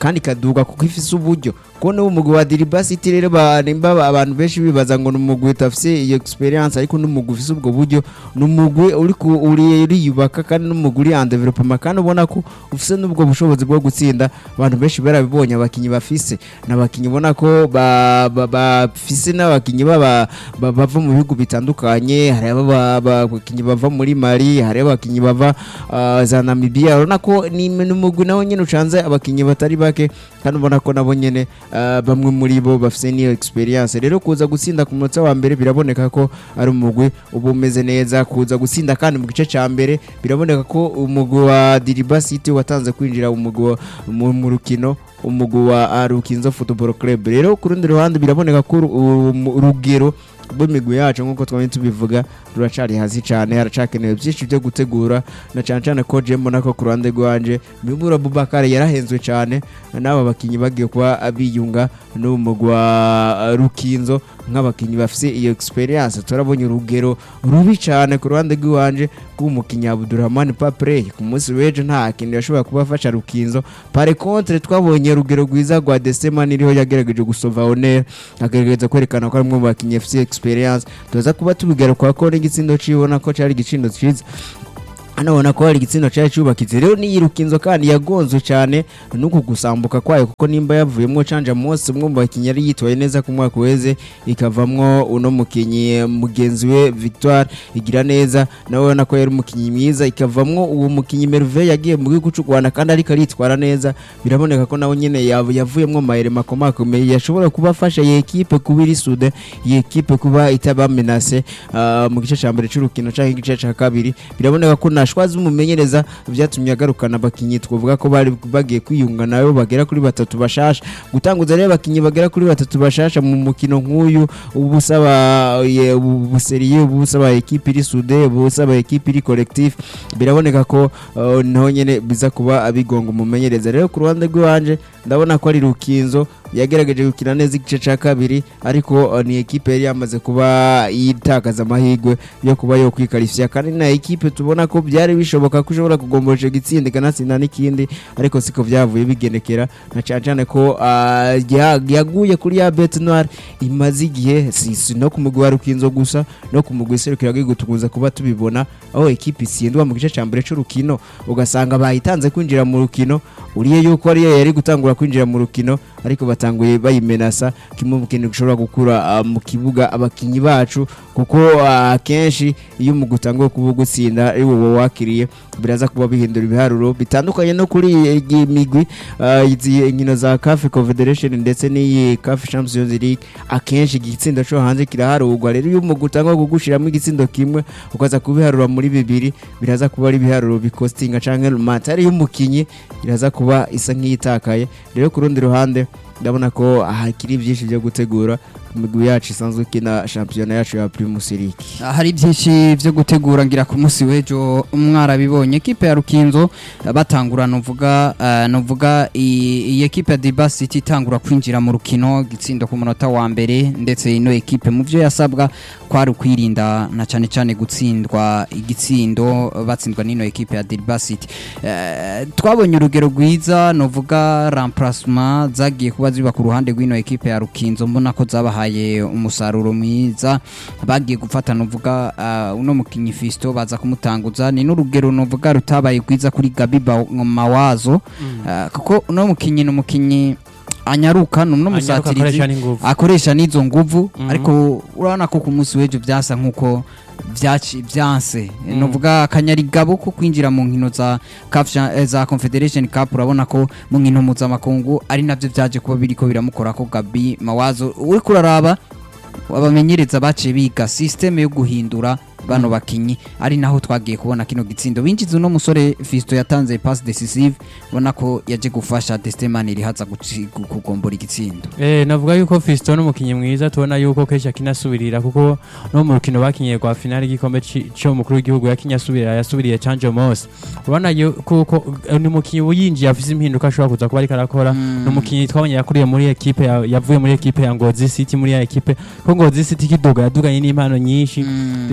kandi ikaduga kuko ifise uburyo kuko n'ubu umugwi wa Diriba City rero ba- nimba abantu benshi bibaza ngo ni umugwi utafise iyo experience ariko n'umugwi ufise ubwo buryo ni umugwi uri ku- uri uriyubaka kandi n'umugwi uri en development kandi ubona ko ufise n'ubwo bushobozi bwo gutsinda abantu benshi barabibonye abakinyi bafise n'abakinyi ubona ko ba- ba- bafise n'abakinyi baba ba- bava mu bihugu bitandukanye hari aba- ba- abakinyi bava muri Mali hari abakinyi bava ah, za Namibia urabona ko ni ni umugwi nawo nyene ucanze abakinyi batari bake kandi ubona ko nabo nyene ah, bamwe muri bo bafise niyo experience rero kuza gutsinda ku munota wa mbere biraboneka ko ari umugwi uba umeze neza kuza gutsinda kandi mu gice ca mbere biraboneka ko umugwi wa Diriba City watanze kwinjira umugwi wa- mu mu rukino umugwi wa ah, Rukinzo Football Club rero ku rundi ruhande biraboneka ko uru- uru- urugero rw'imigwi yacu nk'uko twari tubivuga ruracari hasi cyane haracakenewe byinshi byo gutegura na cyane cyane ko je mbona ko ku ruhande rwanje Mibura Bubakare yarahenzwe cyane n'aba bakinyi bagiye kuba biyunga n'uwo mugwi wa Rukinzo nk'abakinyi bafise iyo experience turabonye urugero rubi cyane ku ruhande rw'iwanje rw'umukinyi Abdurrahman Papre ku munsi w'ejo nta kintu yashobora kuba afasha Rukinzo pare contre twabonye urugero rwiza rwa Desema niriho yagerageje gusova honor agerageza kwerekana ko ari umwe mu bakinyi bafise experience tuza kuba tubigaruka ko n'igitsindo cibona ko cari igitsindo ciza anabona ko hari igitsindo cyari cyubakitse rero niyirukinzo kandi yagonzwe cyane nuku gusambuka kwayo kuko nimba yavuyemo canja Mose umwe mu bakinyi yari yitwaye neza ku mwaka weze ikavamwo uno mukinyi mugenzi we Victoire igira neza nawe ubona ko yari umukinyi mwiza ikavamwo uwo mukinyi Merveille yagiye mu gihugu cy'u Rwanda kandi ariko aritwara neza biraboneka ko nawe nyene yav- yavuyemwo amayere makomakomeye yashobora kuba afasha iyi ekipe kuba iri sude iyi ekipe kuba itaba menase ah, mu gice cya mbere cy'urukino cyangwa igice cya kabiri biraboneka ko nashwazi umumenyereza byatumye agarukana abakinyi twavuga ko bari bagiye kwiyunga nayo bagera kuri batatu bashasha gutanguza rero abakinyi bagera kuri batatu bashasha mu mukino nk'uyu uba usaba ye- ubu buseriye uba usaba ekipe iri sude uba usaba ekipe iri collectif biraboneka ko uh, naho nyene biza kuba abigonga umumenyereza rero ku ruhande rw'iwanje ndabona ko ari rukinzo yagerageje gukina neza igice cya kabiri ariko uh, ni ekipe yari yamaze kuba yitakaza amahirwe yo kuba yo kwikarishya kandi na ekipe tubona ko byari bishoboka ko ushobora kugomboresha igitsinda ikanatsinda n'ikindi ariko siko byavuye bigendekera na cyane cyane ko uh, ya- yaguye kuri ya bete noire imaze igihe si si no ku mugwi wa rukinzo gusa no ku mugwi serukira gihugu tukunze kuba tubibona aho ekipe itsindwa mu gice cya mbere cy'urukino ugasanga bayitanze kwinjira mu rukino uriye yuko ariyo yari gutangura kwinjira mu rukino ariko batanguye bayimenasa kimwe mu kintu gishobora gukura ah, mu kibuga abakinyi bacu kuko ah, akenshi iyo umugwi utanguye kuba gutsinda ari wowe wakiriye biraza kuba bihindura ibiharuro bitandukanye no kuri iyi migwi ah, izi nkino za CAF Confederation ndetse n'iyi CAF Champions League akenshi igitsinda cyo hanze kiraharurwa rero iyo umugwi utangwa kugushiramo igitsindo kimwe ukaza kubiharura muri bibiri biraza kuba ari ibiharuro bikostinga canke matari y'umukinyi iraza kuba isa nk'iyitakaye rero ku rundi ruhande ndabona ko hakiri byinshi byo gutegura imigwi yacu isanzwe ikina shampiyona yacu ya Primus League hari byinshi byo gutegura ngira ku munsi w'ejo mwarabibonye ekipe ya rukinzo eh, batangura nuvuga eh, nuvuga i- iyi ekipe ya Diba City itangura kwinjira mu rukino gitsindo ku munota wa mbere ndetse ino ekipe mu byo yasabwa kwari ukwirinda na cyane cyane gutsindwa igitsindo batsindwa n'ino ekipe ya Diba City Eh, twabonye urugero rwiza nuvuga remplacement zagiye kuba ziba ku ruhande rw'ino ekipe ya rukinzo mbona ko zabahaye umusaruro mwiza bagiye gufata nuvuga uh, uno mukinyi Fisto baza kumutanguza ni n'urugero nuvuga rutabaye rwiza kuri Gabi Ba- Mawazo uh, kuko uno mukinyi ni umukinyi anyaruka ni uno Anyaruka musatirizi akoresha n'inguvu. akoresha n'izo nguvu Mhm. ariko urabona ko ku munsi w'ejo byasa nk'uko byaci byanse Mm. nuvuga akanyarigabo ko kwinjira mu nkino za CAF cha- eh, za Confederation Cup urabona ko mu nkino mpuzamakungu ari nabyo byaje kuba biriko biramukora ko Gabi Mawazo uri kuraraba abamenyereza baciye biga systeme yo guhindura bano bakinyi ari naho twagiye kubona kino gitsindo binjiza uno musore Fisto yatanze pass decisive ubona ko yaje gufasha Destemani rihaza guci- gu- kugombora igitsindo Eh, navuga yuko Fiston n'umukinyi mwiza tubona yuko kenshi akinasubirira kuko no mu rukino bakinye rwa finale y'igikombe ci- cyo mukuru w'igihugu yakinye asubirira yasubiriye Chanjo Mose urabona yuko ko eh, ni umukinyi uyinjiye afise impinduka ashobora kuza kuba ariko arakora ni umukinyi twabonye yakuriye muri ekipe ya- yavuye muri ekipe ya Ngozi City muri ya ekipe ko Ngozi City kiduga yaduganye n'impano nyinshi Mm. rero uwo mukinyi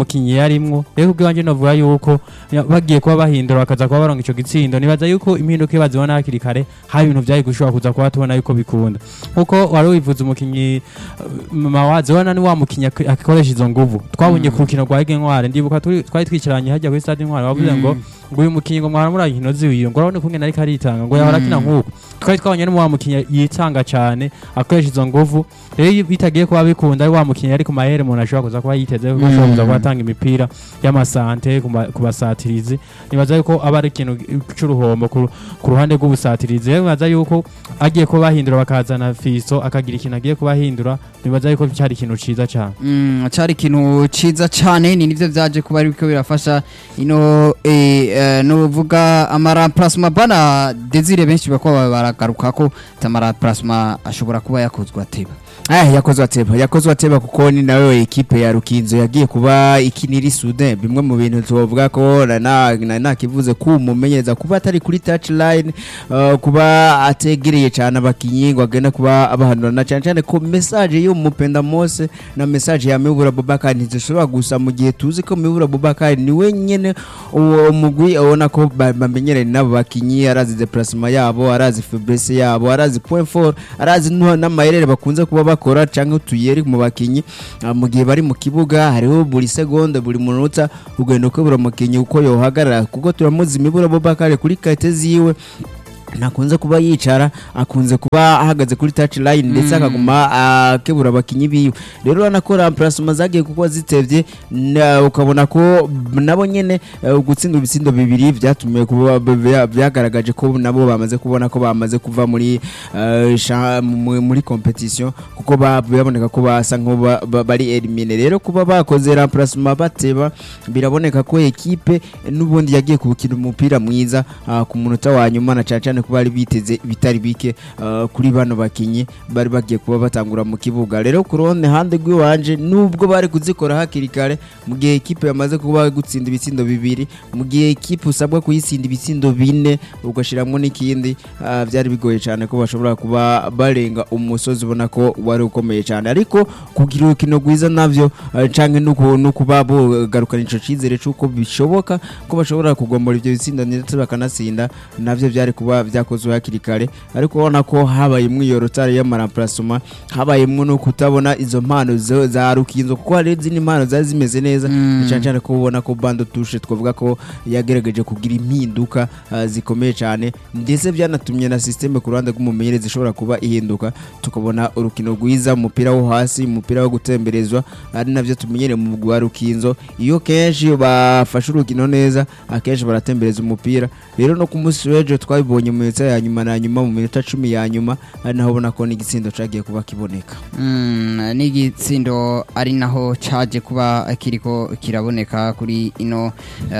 n'umukinyi yarimwo rero ubwiwanje novuga yuko ya- bagiye kuba bahindura bakaza kuba baronga ico gitsindo nibaza yuko impinduka iyo bazibona hakiri kare hari ibintu vyari gushobora kuza kuba tubona yuko bikunda nkuko wari wivuze umukinyi mawazi wana ni wa mukinyi ak- akoresha izo nguvu twabonye ku rukino rwa Ege Ntware ndibuka turi- twari twicaranye hajya kuri stade Ntware bavuze ngo ngo uyu mukinyi ngo mwara muri inkino ziwiyo ngo urabona kungena ariko aritanga ngo yahora akina nk'uko twari twabonye no mu wa mukinyi yitanga cyane akoresha izo nguvu rero iyo bitagiye kuba bikunda ari wa mukinyi ari ku mahere umuntu ashobora kuza kuba yiteze kuko ashobora kuza kuba atanga imipira y'amasante ku ma- ku basatirizi nibaza yuko aba ari ikintu c'uruhombo ku ku ruhande rw'ubusatirizi rero nibaza yuko agiye kuba bahindura bakazana fiso akagira ikintu agiye kuba ahindura nibaza yuko cyari ikintu ciza cyane Mm, cari ikintu ciza cane ni nivyo vyaje kuba ariko birafasha ino eh, eh, nuvuga amaraplasma bana desire benshi bako baragaruka ko amaraplasma ashobora kuba yakozwe ateba Eh, yakozwe ateba yakozwe ateba kuko ni nawe ekipe ya Rukinzo yagiye kuba ikinira Sudan bimwe mu bintu tuvuga ko na na- na- nakivuze ko umumenyereza kuba atari kuri touch line uh, kuba ategereye cyane abakinyi ngo agenda kuba abahanura na cyane cyane ko message yo mupenda Mose na message ya Mibura Bubakar ntizishobora gusa mu gihe tuzi ko Mibura Bubakar ni wenyene uwo mugwi abona ko ba- bamenyereye n'abo bakinyi arazi déplacement yabo arazi faiblesse yabo arazi point fort arazi nu- n'amayerere bakunze kuba bakora cyangwa utuyeri mu bakinyi Ah, mu gihe bari mu kibuga hariho buri segonde buri munota ugenda ukabura umukinyi uko yohagarara kuko turamuzi imibura Bobakare kuri kate ziwe ntakunze kuba yicara akunze kuba ahagaze kuri touch line ndetse akaguma akebura abakinyi biwe rero urabona ko remplacement zagiye kuko zitevye na- ukabona ko nabo nyene eh, gutsinda ibitsindo bibiri byatumye kuba bya- byagaragaje ko nabo bamaze kubona ko bamaze kuva muri eh, sha- mu- muri competition kuko ba- biraboneka ko basa nko ba- ba- bari elimine rero kuba bakoze remplacement bateba biraboneka ko ekipe n'ubundi yagiye gukina umupira mwiza ah, ku munota wa nyuma na cyane cyane kuba bari biteze bitari bike ah, kuri bano bakinyi bari bagiye kuba batangura mu kibuga rero ku ruhande hande rw'iwanje nubwo bari kuzikora hakiri kare mu gihe ekipe yamaze kuba gutsinda ibitsindo bibiri mu gihe ekipe usabwa kuyitsinda ibitsindo bine ugashyiramo n'ikindi ah, byari bigoye cyane ko bashobora kuba barenga umusozi ubona ko wari ukomeye cyane ariko kugira urukino rwiza navyo ah, canke no ku- no kuba bogarukana ico cizere c'uko bishoboka ko bashobora kugombora ivyo bitsindo ndetse bakanatsinda navyo byari kuba byakozwe hakiri kare ariko ubona ko habayemwo iyo rotari y'amaramplacement habayemwo no kutabona izo mpano zo- za rukinzo kuko hari izindi mpano zari zimeze neza Mm. cyane cyane ko ubona ko bando tushe twavuga ko yagerageje kugira impinduka ah, zikomeye cyane ndetse byanatumye na systeme ku ruhande rw'umumenyereza ishobora kuba ihinduka tukabona urukino rwiza umupira wo hasi umupira wo gutemberezwa ari navyo tumenyere mu mugwi wa rukinzo iyo kenshi bafashe urukino neza akenshi baratembereza umupira rero no ku munsi w'ejo twabibonye mu minota ya nyuma na nyuma mu minota cumi ya nyuma ari naho ubona ko n'igitsindo cagiye kuba kiboneka Mm, n'igitsindo ari naho caje kuba kiriko kiraboneka kuri ino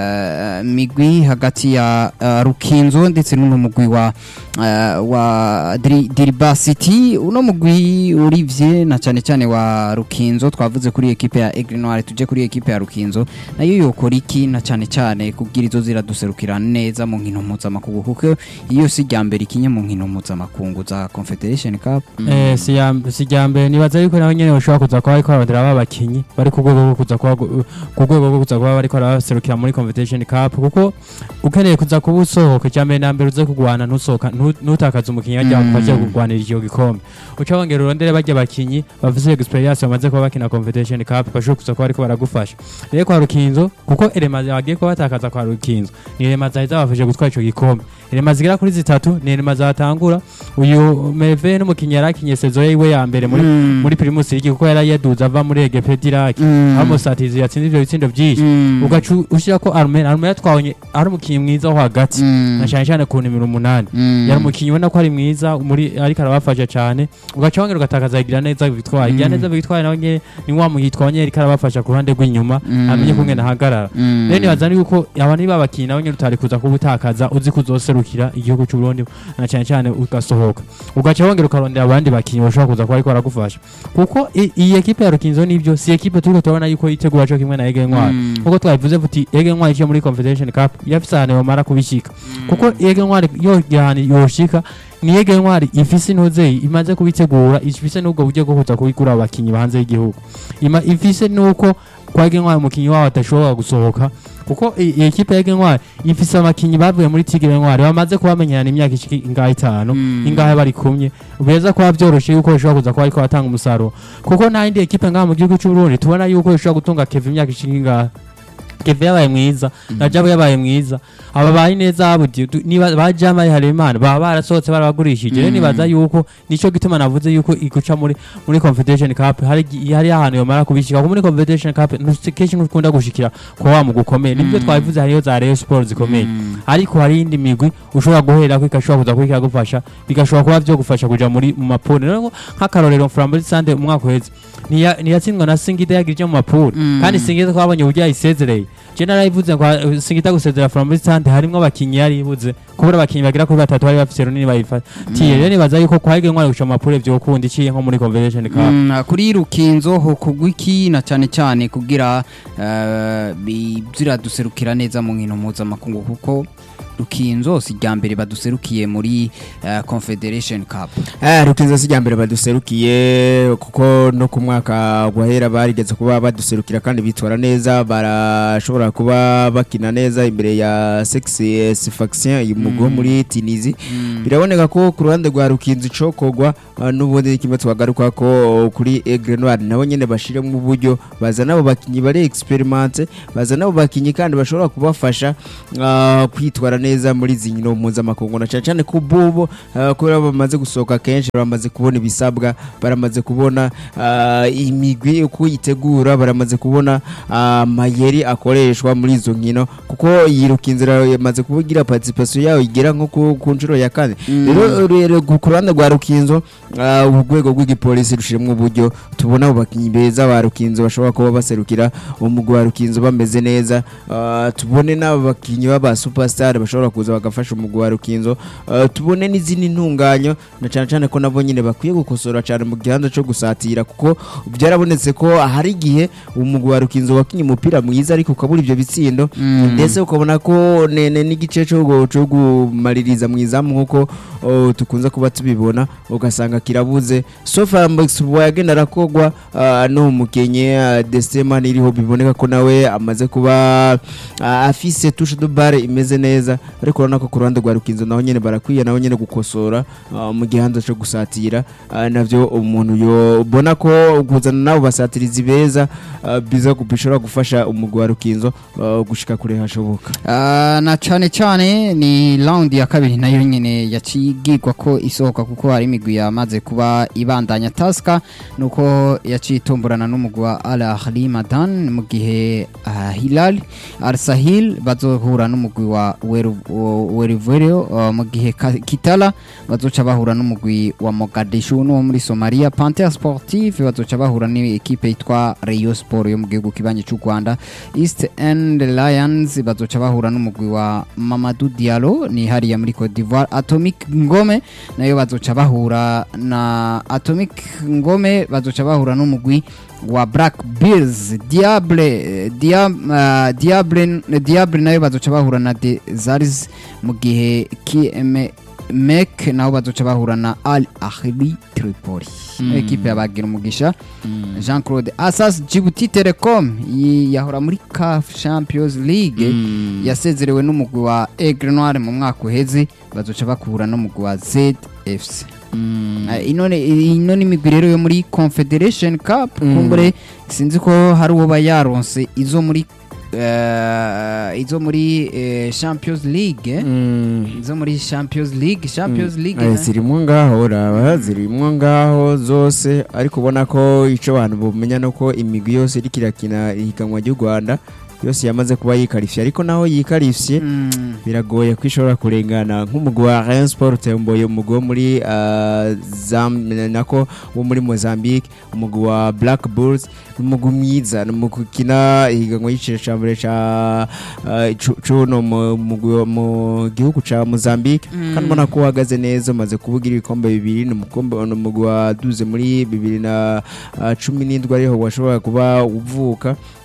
eh, migwi hagati ya eh, Rukinzo ndetse n'uno mugwi wa eh, wa Diri- Diriba City uno mugwi urivye na cyane cyane wa Rukinzo twavuze kuri ekipe ya Aigle Noir tuje kuri ekipe ya Rukinzo nayo yokora iki na cyane cyane kugira izo ziraduserukira neza mu nkino mpuzamakungu kuko iyo si rya mbere ikinye mu nkino mpuzamakungu za Confederation Cup Eh, si ya- si rya mbere nibaza yuko naho nyene bashobora kuza kuba bariko bararondera ba bakinyi bari ku rwego rwo kuza kuba ku rwego rwo kuza kuba bariko baraserukira muri competition cup kuko ukeneye kuza kuba usohoka icya mbere na mbere uze kugwana ntusohoka ntu- ntutakaze umukinyi ajya Mm. bagiye kugwanira icyo gikombe uca wongera urondere bajya bakinyi bafise experience bamaze kuba bakina competition cup bashobora kuza kuba bariko baragufasha rero kwa rukinzo kuko elema bagiye kuba batakaza kwa rukinzo ni elema zahita zabafashe gutwara ico gikombe elema zigera kuri zitatu ni elema zatangura uyu meve n'umukinyi yari akinye sezo yiwe ya mbere muri Mm. muri primus league kuko yari yaduze ava muri egepe diraki Mm. aho musatizi yatsinze ivyo bitsindo vyinshi Mm. ugaca ushyira ko arumena arumena yatwabonye ari umukinyi mwiza wo hagati Mm. na cyane cyane ku nimero umunani Mm. yari umukinyi ubona ko ari mwiza muri ariko arabafasha cyane ugaca wongera ugatakaza igira neza bitwaye igira Mm. neza bitwaye nawe nyene ni wa muyitwa nyene ariko arabafasha ku ruhande rw'inyuma Mm. amenye kumwe nahagarara Mm. rero nibaza yuko aba ni babakinyi nawe nyene utari kuza kuba utakaza uzi kuzoserukira igihugu cy'u Burundi na cyane cyane ugasohoka ugaca wongera ukarondera abandi bakinyi bashobora kuza kuba ariko baragufasha kuko i- iyi ekipe ya Rukinzo nivyo si ekipe turiko turabona yuko yitegura cyo kimwe na Ege Ntwari Mm. kuko twabivuze vuti Ege Ntwari iciye muri Confederation Cup yafise ahantu yomara kubishika kuko Ege Ntwari yo gihani yoshika ni Ege Ntwari ifise intuze imaze kubitegura ifise n'ubwo buryo bwo kuza kubigura abakinyi hanze y'igihugu Ima- ifise nuko kwa Ege Ntwari umukinyi wabo adashobora gusohoka kuko i- iyi ekipe ya Ege Ntwari ifise abakinyi bavuye muri Tigre Ntwari bamaze kubamenyana imyaka ishika ingahe itanu Mm. ingahe bari kumwe beza kuba byoroshe yuko bishobora kuza kuba ariko batanga umusaruro kuko nta yindi ekipe ngaha mu gihugu cy'u Burundi tubona yuko bishobora gutunga Kevin imyaka ishika ingahe Kevin yabaye mwiza na Jabo yabaye mwiza aba bayi neza abudi niba bajama Harimana baba barasohotse barabagurishije rero Mm. nibaza yuko nico gituma navuze yuko iguca muri muri Confederation Cup hari gi- hari ahantu yomara kubishika kuko muri Confederation Cup ntukeshi ntukunda gushikira kwa wa mugukomeye nibyo Mm. twabivuze hariyo za Rayon Sports zikomeye Mm. ariko hari indi migwi ushobora guhera ko igashobora kuza kuba ikagufasha bigashobora kuba byo gufasha kuja muri mu mapuri rero nk'akarorero Flambeau Sande umwaka uheze ntiya- ntiyatsindwa na Singida yagira mu mapuri Mm. kandi Singida twabonye uburyo yayisezereye je narayivuze ngo uh, Singida gusezera Flambeau Sande harimwo abakinyi yari ibuze kubura abakinyi bagera kuri batatu bari bafise runini bayifatiye rero nibaza yuko kwahige ntwari guca mu mapuri vyokunda iciye nko muri Confederation Cup Mm, kuri rukinzo ho kugwiki na cyane cyane kugira eh, bi- ziraduserukira neza mu nkino mpuzamakungu kuko rukinzo si rya mbere baduserukiye muri eh, confederation cup Ah, rukinzo si rya mbere baduserukiye kuko no ku mwaka guhera barigeze kuba baduserukira kandi bitwara neza barashobora kuba bakina neza imbere ya sexy faction y'umugwi wo Mm. muri Tunisie biraboneka ko ku ruhande rwa rukinzo icokogwa ah, n'ubundi kimwe twagaruka ko kuri Aigle Noir nabo nyene bashiremo uburyo bazana abo bakinyi bari experimente bazana abo bakinyi kandi bashobora kubafasha ah, kwitwara neza muri izi nkino mpuzamakungu na cyane cyane ku bubo ah, kubera bamaze gusohoka kenshi baramaze kubona ibisabwa baramaze kubona ah, imigwi uko yitegura baramaze kubona ah, amayeri akoreshwa muri izo nkino kuko yiruka inzira yamaze kuvugira participation yayo igera nko ku- ku nshuro ya kane rero rero ku ruhande rwa rukinzo ah, urwego rw'igipolisi rushiremo uburyo tubona abo bakinyi beza ba rukinzo bashobora kuba baserukira umugwi wa rukinzo bameze neza ah, tubone n'abo bakinyi b'aba superstar bashobora kuza bagafasha umugwi wa rukinzo ah, tubone n'izindi ntunganyo na cyane cyane ko nabo nyine bakwiye gukosora cyane mu gihanda cyo gusatira kuko byarabonetse ko hari igihe umugwi wa rukinzo wakinye umupira mwiza ariko ukabura ibyo bitsindo Mm. ndetse ukabona ko nene n'igice cyo gu- cyo gumaririza mu izamu nk'uko oh, tukunze kuba tubibona ugasanga kirabuze sofa mbexbo yagenda arakogwa ah, no mukenye uh, Desema iriho biboneka ko nawe amaze kuba ah, afise touche de balle imeze neza ariko urabona ko ku ruhande rwa rukinzo naho nyene barakwiye naho nyene gukosora ah, mu gihanza cyo gusatira ah, navyo umuntu yobona ko kuzana nabo basatirizi beza ah, biza gu- bishobora gufasha umugwi wa rukinzo ah, gushika kure hashoboka Ah, na cyane cyane ni round ya kabiri nayo nyine yacigirwa ko isohoka kuko hari imigwi yamaze kuba ibandanya taska nuko yaciye itomborana n'umugwi wa Al Ahly Madan mu gihe ah, Hilal Al Sahil bazohura n'umugwi wa Werivero mu gihe Ka- Kitala bazoca bahura n'umugwi wa Mogadishu no muri Somalia Panther Sportive bazoca bahura n'ikipe yitwa Rayon Sport yo mu gihugu kibanye cy'u Rwanda East End Lions bazoca bahura n'umugwi wa Mamadou Diallo ni hariya muri Cote d'Ivoire Atomic Ngome nayo bazoca bahura na Atomic Ngome bazoca bahura n'umugwi wa Black Bears Diable Dia, uh, Diable Diable nayo bazoca bahura na Desaris mu gihe KM Mek naho bazoca bahura na Al Ahli Tripoli Mm. ekipe yabagira umugisha Jean Claude Asas Djibouti Telecom yi- yahora muri CAF Champions League yasezerewe n'umugwi wa Aigle Noir mu mwaka uheze bazoca bakura n'umugwi wa ZFC Eh, ino ni- ino ni imigwi rero yo muri Confederation Cup Mm. kumbure sinzi ko hari uwo bayaronse izo muri eh, izo muri eh, Champions League eh? izo muri Champions League Champions League Eh, na- zirimwo ngaho raba zirimwo ngaho zose ariko ubona ko ico abantu bumenya nuko imigwi yose iriko irakina ihiganwa ry'u Rwanda yose yamaze kuba yikarifye ariko naho yikarifye Mm. biragoye ko ishobora kurengana nk'umugwi wa Rayon Sport utemboye umugwi wo muri ah, Zam- nako wo muri Mozambique umugwi wa Black Bulls ni umugwi mwiza ni umugwi ukina ihiganwa y'igiciro ca mbere ca ah, cu- cuno mu mugwi wo mu gihugu ca Mozambique Mm. kandi ubona ko uhagaze neza umaze kubugira ibikombe bibiri ni umukombe ni umugwi waduze muri bibiri na ah, cumi n'indwi ariho washobora kuba uvuka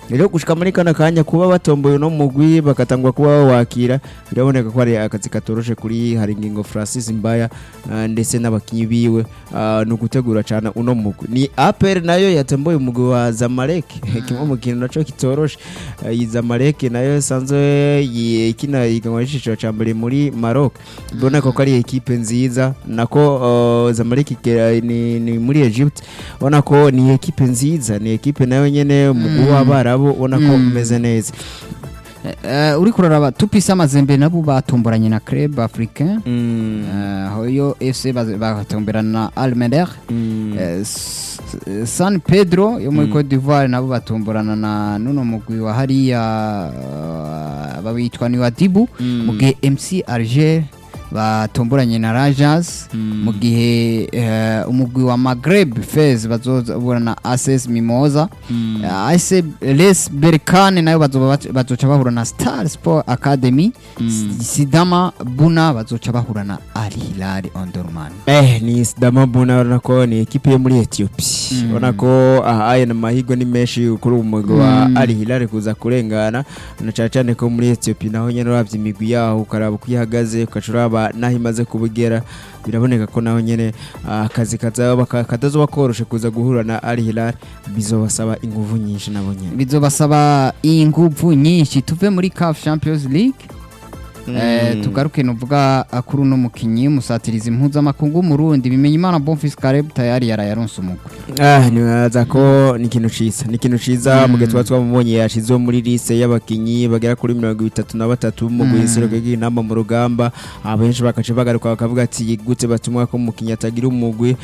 rero gushika muri kana kanya kuba batomboye no mugwi bakatangwa kuba bawakira biraboneka ko ari akazi katoroshe kuri Haringingo Francis Mbaya ah, ndetse n'abakinyi biwe ah, no gutegura cyane uno mugwi ni APR nayo yatomboye umugwi wa Zamalek kimwe mu kintu naco kitoroshe Ah, iyi Zamalek nayo sanzwe yi- ikina iganwa y'iciciro ca mbere muri Maroc biboneka ko ari ekipe nziza nako ah, Zamalek ikera- ni, ni muri Egypt ubona ko ni ekipe nziza ni ekipe nayo nyene umugwi Mm. w'abarabo ubona ko Mm. umeze neza Eh, uri kuraraba tupisa amazembe nabo batomboranye na club africain Mm. Eh, hoyo fc baz- batomberana na almeder Mm. Eh, S- san pedro yo muri Mm. cote d'ivoire nabo batomborana na nuno mugwi wa hariya eh, babitwa ni wadibu Mm. mu gihe mc alger batomboranye na rajas Mm. mu gihe eh, umugwi wa magreb fez bazobura na ases mimoza Mm. AS Les Berkane nayo bazoba bac- bazoca bahura na Star Sport Academy Mm. Sidama Buna bazoca bahura na Al Hilal Omdurman Eh, ni Sidama Buna urabona ko ni ekipe yo muri Ethiopia Mm. urabona ko aha aya mahirwe ni menshi kuri uwo mugwi wa Mm. Al Hilal kuza kurengana na cyane cyane ko muri Ethiopia naho nyene uravye imigwi yaho ukaraba uko ihagaze ugaca uraba naho imaze kubugera biraboneka ko naho nyene ah, akazi kazaba ka- katazoba koroshe kuza guhura na Al Hilal bizobasaba inguvu nyinshi nabo nyene bizobasaba inguvu nyinshi tuve muri CAF Champions League Eh, tugaruke nuvuga ah, kuri uno mukinyi musatirizi mpuzamakungu w'umurundi bimenya imana Bonfils Caleb tayari yarayaronse umugwi Ah, nibaza ko ni ikintu ciza ni ikintu ciza mu gihe tuba twamubonye yashizwe muri lise y'abakinyi bagera kuri mirongo itatu na batatu mu Mm. guhisiro inama mu rugamba abenshi bakaca bagaruka bakavuga ati gute batumwa ko umukinyi atagira umugwi